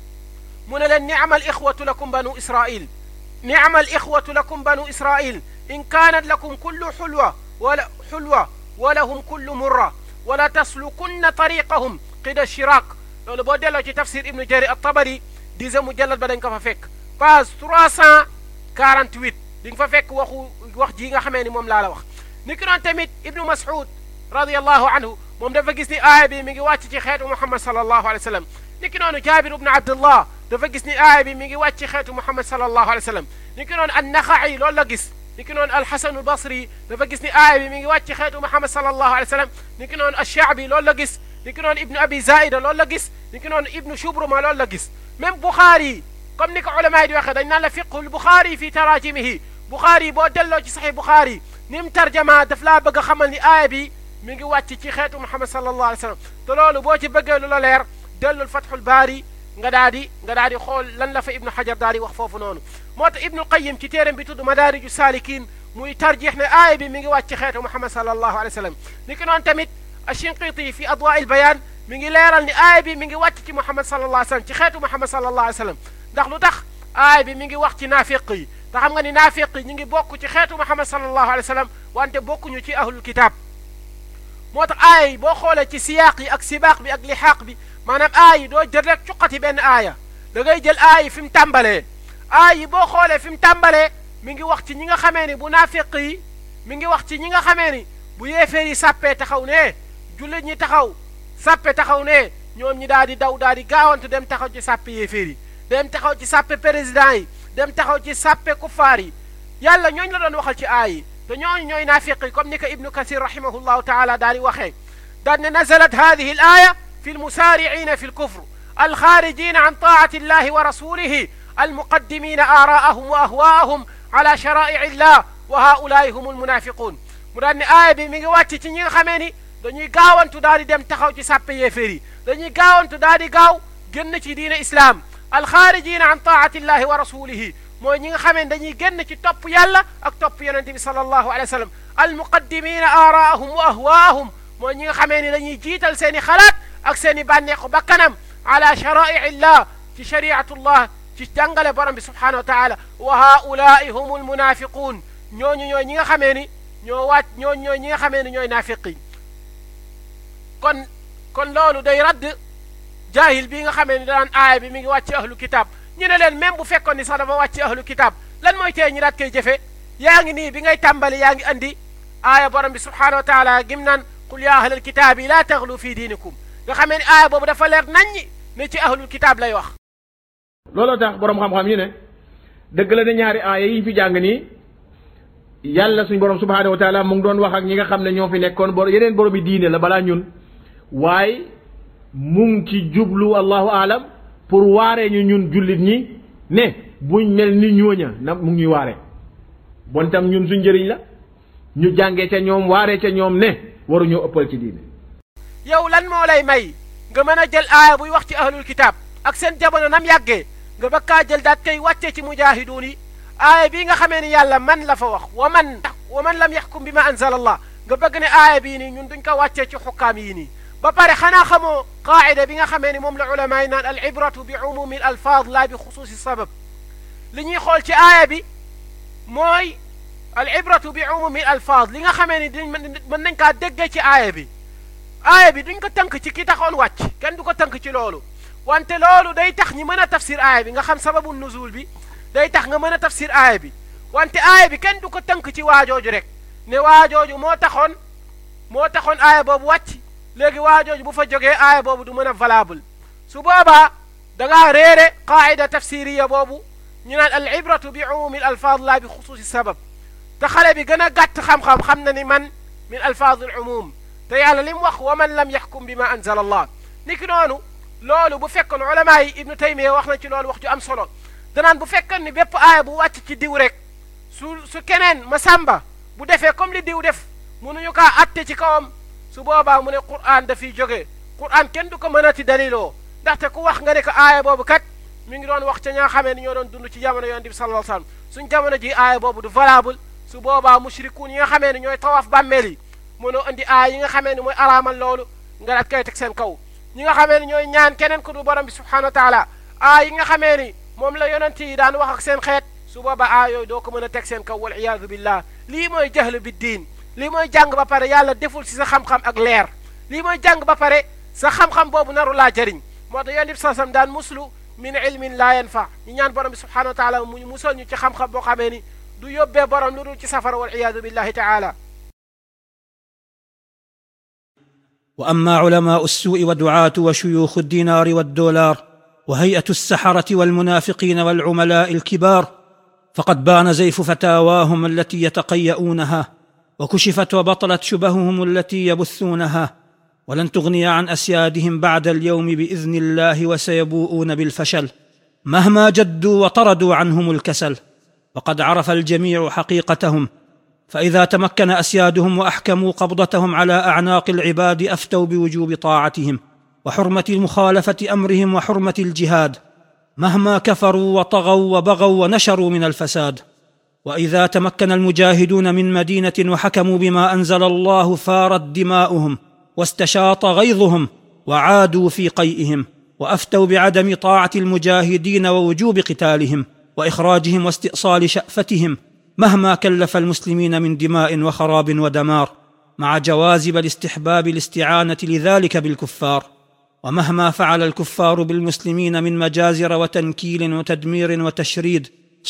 mu ne leen ni'mal ixwatu lakum banu israil ni'mal ixwatu lakum banu israil in kaanat lakum kullu xulwa wala xulwa walahum kullu murra wala taslukunna tariqahum qida shiraak loolu boo delloo ci tafsir ibnu jarir at-tabari dixième mujallad ba dañ ko fa fekk page 348 di nga fa fekk waxu wax ji nga xamee ni moom laa la wax ni ki noon tamit ibnu mas'ud radiallahu anhu moom dafa gis ni aaya bi mi ngi wàcc ci xeetu muhammad sallallahu alayhi wa sallam ni ki noonu jaabir ibnu abdullah dafa gis ni aaya bi mi ngi wàcc ci xeetu muhammad sallallahu alayhi wa sallam ni ki noonu annaxa'i loolu la gis ni ki noonu alxasanu albasri dafa gis ni aaya bi mi ngi wàcc ci xeetu muhammad sallallahu alayhi wa sallam ni ki noonu alshaabi loolu la gis ni ki noonu ibnu abi zaida loolu la gis ni ki noonu ibnu shubruma loolu la gis même buxaari comme ni ko ulama yi di waxee dañ naan la fiqhul buxaari fi tarajimihi buxaari boo delloo ci saxi buxaari ni mu tarjama daf laa bëgg a xamal ni aaya bi mi ngi wàcc ci xeetu muhammad sallallahu alayhi wa sallam te loolu boo ci bëggee lu la leer dellul fathul baari nga daa di nga daa di xool lan la fa ibnu xajar daa di wax foofu noonu moo tax ibnu qayim ci téeram bi tudd madaariju saalikin muy tarjix ne aaya bi mi ngi wàcc ci xeetu muhammad sallallahu alayhi wa sallam ni ki noonu tamit ashinqiti fi adwaa il bayaan mi ngi leeral ni aaya bi mi ngi wàcc ci muhammad sallallahu alayhi wa sallam ci xeetu muhammad sallallahu alayhi wa sallam ndax lu tax aaya bi mi ngi wax ci naafiq yi te xam nga ni naafiq yi ñu ngi bokk ci xeetu muhammad sallallahu alayhi wa sallam wante bokkuñu ci ahlul kitaab moo tax aaya yi boo xoolee ci siyaaq yi ak sibaaq bi ak lixaaq bi maanaam aay yi doo jël rek cuqati benn aaya da ngay jël aay yi fi mu tàmbalee aay yi boo xoolee fi mu tàmbalee mi ngi wax ci ñi nga xamee ni bu naafiq yi mi ngi wax ci ñi nga xamee ni bu yeefeer yi sàppee taxaw ne jullit ñi taxaw sàppe taxaw ne ñoom ñi daal di daw daal di gaawantu dem taxaw ci sàppe yeefeer yi dem taxaw ci sàppe président yi dem taxaw ci sàppe kuffaar yi yàlla ñooñ la doon waxal ci aay yi te ñooñu ñooy naafiq yi comme ni ko ibnu kasir rahimahullahu taala daal di waxee daan ne nazalat hadihi al aya fi almusaari'ina fi alkufr alxaarijina an taati illahi wa rasulihi almuqaddimina aaraahum wa ahwaahum ala shara'i'i illah wa haulaai hum almunafiqun mu daan ne aaya bi mi ngi wàcc ci ñi nga xamee ni dañuy gaawantu daal di dem taxaw ci sàppe yéeféer yi dañuy gaawantu daal di gaaw génn ci diine islaam alxaarijina an taati illahi wa rasulihi mooy ñi nga xamee dañuy génn ci topp yàlla ak topp yonente bi sallallahu alayhi wa sallam almuqaddimina aaraahum wa ahwaahum mooy ñi nga xamee ni dañuy jiital seen i xalaat ak seen i bànneexu bakkanam ala shara'i illah ci shariatullah ci jàngale borom bi subhanahu wa taala wa haulaai hum almunafiqun ñooñu ñooy ñi nga xamee ni ñoo wàcc ñooñu ñooy ñi nga xamee ni ñooy naafiq yi kon kon loolu day radd jaahil bi nga xamee ni daan aaya bi mi ngi wàcc ahlu kitab ñu ne leen même bu fekkoon ni sax dafa wàcc ahlu kitab lan mooy tee ñi daat koy jëfe yaa ngi nii bi ngay tàmbali yaa ngi andi aaya borom bi subhanahu wa taala gim naan qul ya ahlal kitaabi laa taxlu fi diinikum nga xamee ni aaya boobu dafa leer naññi ne ci ahlul kitaab lay wax looloo tax borom xam-xam yi ne dëgg la ne ñaari aaya yi fi jàng nii yàlla suñ borom subhanahu wa taala mu ngi doon wax ak ñi nga xam ne ñoo fi nekkoon bor yeneen borom yi diine la balaa ñun waaye mu ngi ci jublu allahu aalam pour waaree ñu ñun jullit ñi ne buñ mel ni ñooña na mu ngi ñuy waaree bon tam ñun suñ njëriñ la ñu jàngee ca ñoom waaree ca ñoom ne waruñoo ëppal ci diine yow lan moo lay may nga mën a jël aaya buy wax ci ahlul kitaab ak seen jamono nam yàggee nga bakkaa jël daat koy wàccee ci mujaahiduun yi aaya bii nga xamee ni yàlla man la fa wax wa man wa man lam yaxkum bi ma anzala allah nga bëgg ne aaya bii nii ñun duñ ko wàccee ci xukkaam yii nii ba pare xanaa xamoo qaacida bi nga xamee ni moom la ulama yi naan al ibratu bi umumi al alfaad laa bi xusuusi sabab li ñuy xool ci aaya bi mooy al ibratu bi umumi al alfaad li nga xamee ni diñ mën nañ kaa déggee ci aaya bi aaya bi duñ ko tënk ci ki taxoon wàcc kenn du ko tënk ci loolu wante loolu day tax ñi mën a tafsir aaya bi nga xam sababu nuzul bi day tax nga mën a tafsir aaya bi wante aaya bi kenn du ko tënk ci waajooju rek ne waajooju moo taxoon moo taxoon aaya boobu wàcc léegi waajooju bu fa jógee aaya boobu du mën a valable su boobaa da ngaa réere qaayida tafsiriya boobu ñu naan al ibratu bi umumi al alfaad laa bi xusuusi sabab te xale bi gën a gàtt xam-xam xam na ni man min alfaad al umum te yàlla li mu wax wa man lam yaxkum bi ma anzala allah ni ki noonu loolu bu fekkoon ulama yi ibnu taymiya wax na ci loolu wax ju am solo danaan bu fekkoon ni bépp aaya bu wàcc ci diw rek su su keneen ma sàmba bu defee comme li diw def mënuñu kaa atte ci kawam su boobaa mu ne qur'an dafiy jógee qur'an kenn du ko mënati daliloo ndaxte ku wax nga ne ko aaya boobu kat mi ngi doon wax ca ñaa xamee ni ñoo doon dund ci jamono yonent bi sallallahu alayhi wasallam suñ jamono ji aaya boobu du valable su boobaa mushrikuun yi nga xamee ni ñooy tawaaf bàmmeel yi mënoo indi aaya yi nga xamee ni mooy araamal loolu nga daat koy teg seen kaw ñi nga xamee ni ñooy ñaan keneen ku du borom bi subhanahu wa taala aaya yi nga xamee ni moom la yonent yi daan wax ak seen xeet su boobaa aaya yooyu doo ko mën a teg seen kaw wal iyaadu billah lii mooy jahlu bi diin lii mooy jàng ba pare yàlla deful si sa xam-xam ak leer lii mooy jàng ba pare sa xam-xam boobu naru laa jëriñ moo tax yonent bi sallam daan muslu min ilmin laa yanfa ñu ñaan borom bi subhanahu wa taala mu musal ñu ci xam-xam boo xamee ni du yóbbee borom lu dul ci safara wal iyaadu billahi taala واما علماء السوء ودعاه وشيوخ الدينار والدولار وهيئه السحره والمنافقين والعملاء الكبار فقد بان زيف فتاواهم التي يتقيؤونها وكشفت وبطلت شبههم التي يبثونها ولن تغني عن اسيادهم بعد اليوم باذن الله وسيبوؤون بالفشل مهما جدوا وطردوا عنهم الكسل وقد عرف الجميع حقيقتهم فاذا تمكن اسيادهم واحكموا قبضتهم على اعناق العباد افتوا بوجوب طاعتهم وحرمه مخالفه امرهم وحرمه الجهاد مهما كفروا وطغوا وبغوا ونشروا من الفساد واذا تمكن المجاهدون من مدينه وحكموا بما انزل الله فارت دماؤهم واستشاط غيظهم وعادوا في قيئهم وافتوا بعدم طاعه المجاهدين ووجوب قتالهم واخراجهم واستئصال شافتهم مهما كلف المسلمين من دماء وخراب ودمار مع جواز بل استحباب الاستعانه لذلك بالكفار ومهما فعل الكفار بالمسلمين من مجازر وتنكيل وتدمير وتشريد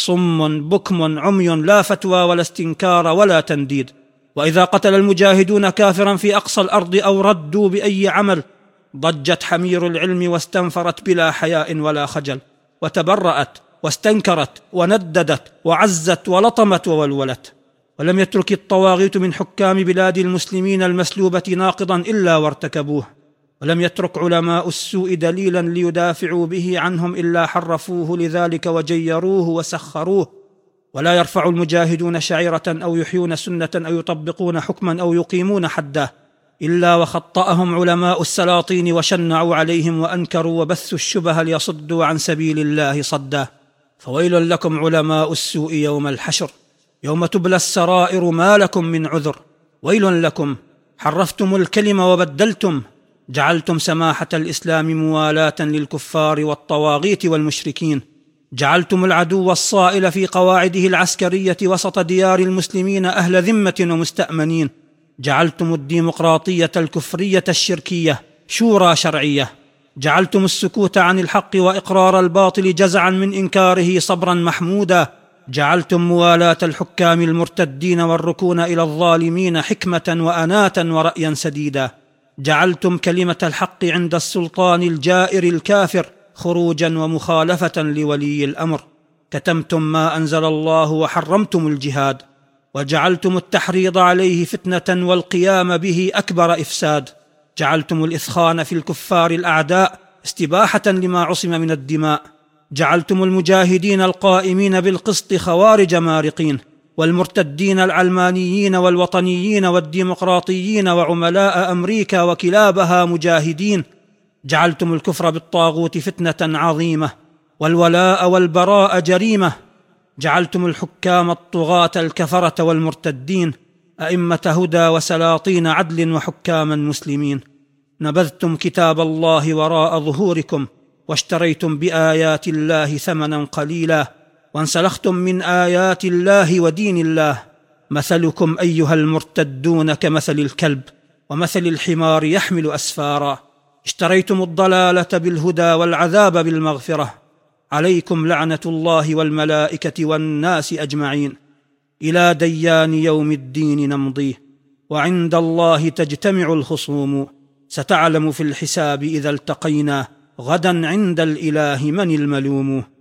صم بكم عمي لا فتوى ولا استنكار ولا تنديد واذا قتل المجاهدون كافرا في اقصى الارض او ردوا باي عمل ضجت حمير العلم واستنفرت بلا حياء ولا خجل وتبرات واستنكرت ونددت وعزت ولطمت وولولت ولم يترك الطواغيت من حكام بلاد المسلمين المسلوبه ناقضا الا وارتكبوه ولم يترك علماء السوء دليلا ليدافعوا به عنهم الا حرفوه لذلك وجيروه وسخروه ولا يرفع المجاهدون شعيره او يحيون سنه او يطبقون حكما او يقيمون حده الا وخطاهم علماء السلاطين وشنعوا عليهم وانكروا وبثوا الشبه ليصدوا عن سبيل الله صدا فويل لكم علماء السوء يوم الحشر يوم تبلى السرائر ما لكم من عذر ويل لكم حرفتم الكلم وبدلتم جعلتم سماحه الاسلام موالاه للكفار والطواغيت والمشركين جعلتم العدو الصائل في قواعده العسكريه وسط ديار المسلمين اهل ذمه ومستامنين جعلتم الديمقراطيه الكفريه الشركيه شورى شرعيه جعلتم السكوت عن الحق واقرار الباطل جزعا من انكاره صبرا محمودا جعلتم موالاه الحكام المرتدين والركون الى الظالمين حكمه واناه ورايا سديدا جعلتم كلمه الحق عند السلطان الجائر الكافر خروجا ومخالفه لولي الامر كتمتم ما انزل الله وحرمتم الجهاد وجعلتم التحريض عليه فتنه والقيام به اكبر افساد جعلتم الاثخان في الكفار الاعداء استباحه لما عصم من الدماء جعلتم المجاهدين القائمين بالقسط خوارج مارقين والمرتدين العلمانيين والوطنيين والديمقراطيين وعملاء امريكا وكلابها مجاهدين جعلتم الكفر بالطاغوت فتنه عظيمه والولاء والبراء جريمه جعلتم الحكام الطغاه الكفره والمرتدين ائمه هدى وسلاطين عدل وحكاما مسلمين نبذتم كتاب الله وراء ظهوركم واشتريتم بايات الله ثمنا قليلا وانسلختم من ايات الله ودين الله مثلكم ايها المرتدون كمثل الكلب ومثل الحمار يحمل اسفارا اشتريتم الضلاله بالهدى والعذاب بالمغفره عليكم لعنه الله والملائكه والناس اجمعين الى ديان يوم الدين نمضيه وعند الله تجتمع الخصوم ستعلم في الحساب اذا التقينا غدا عند الاله من الملوم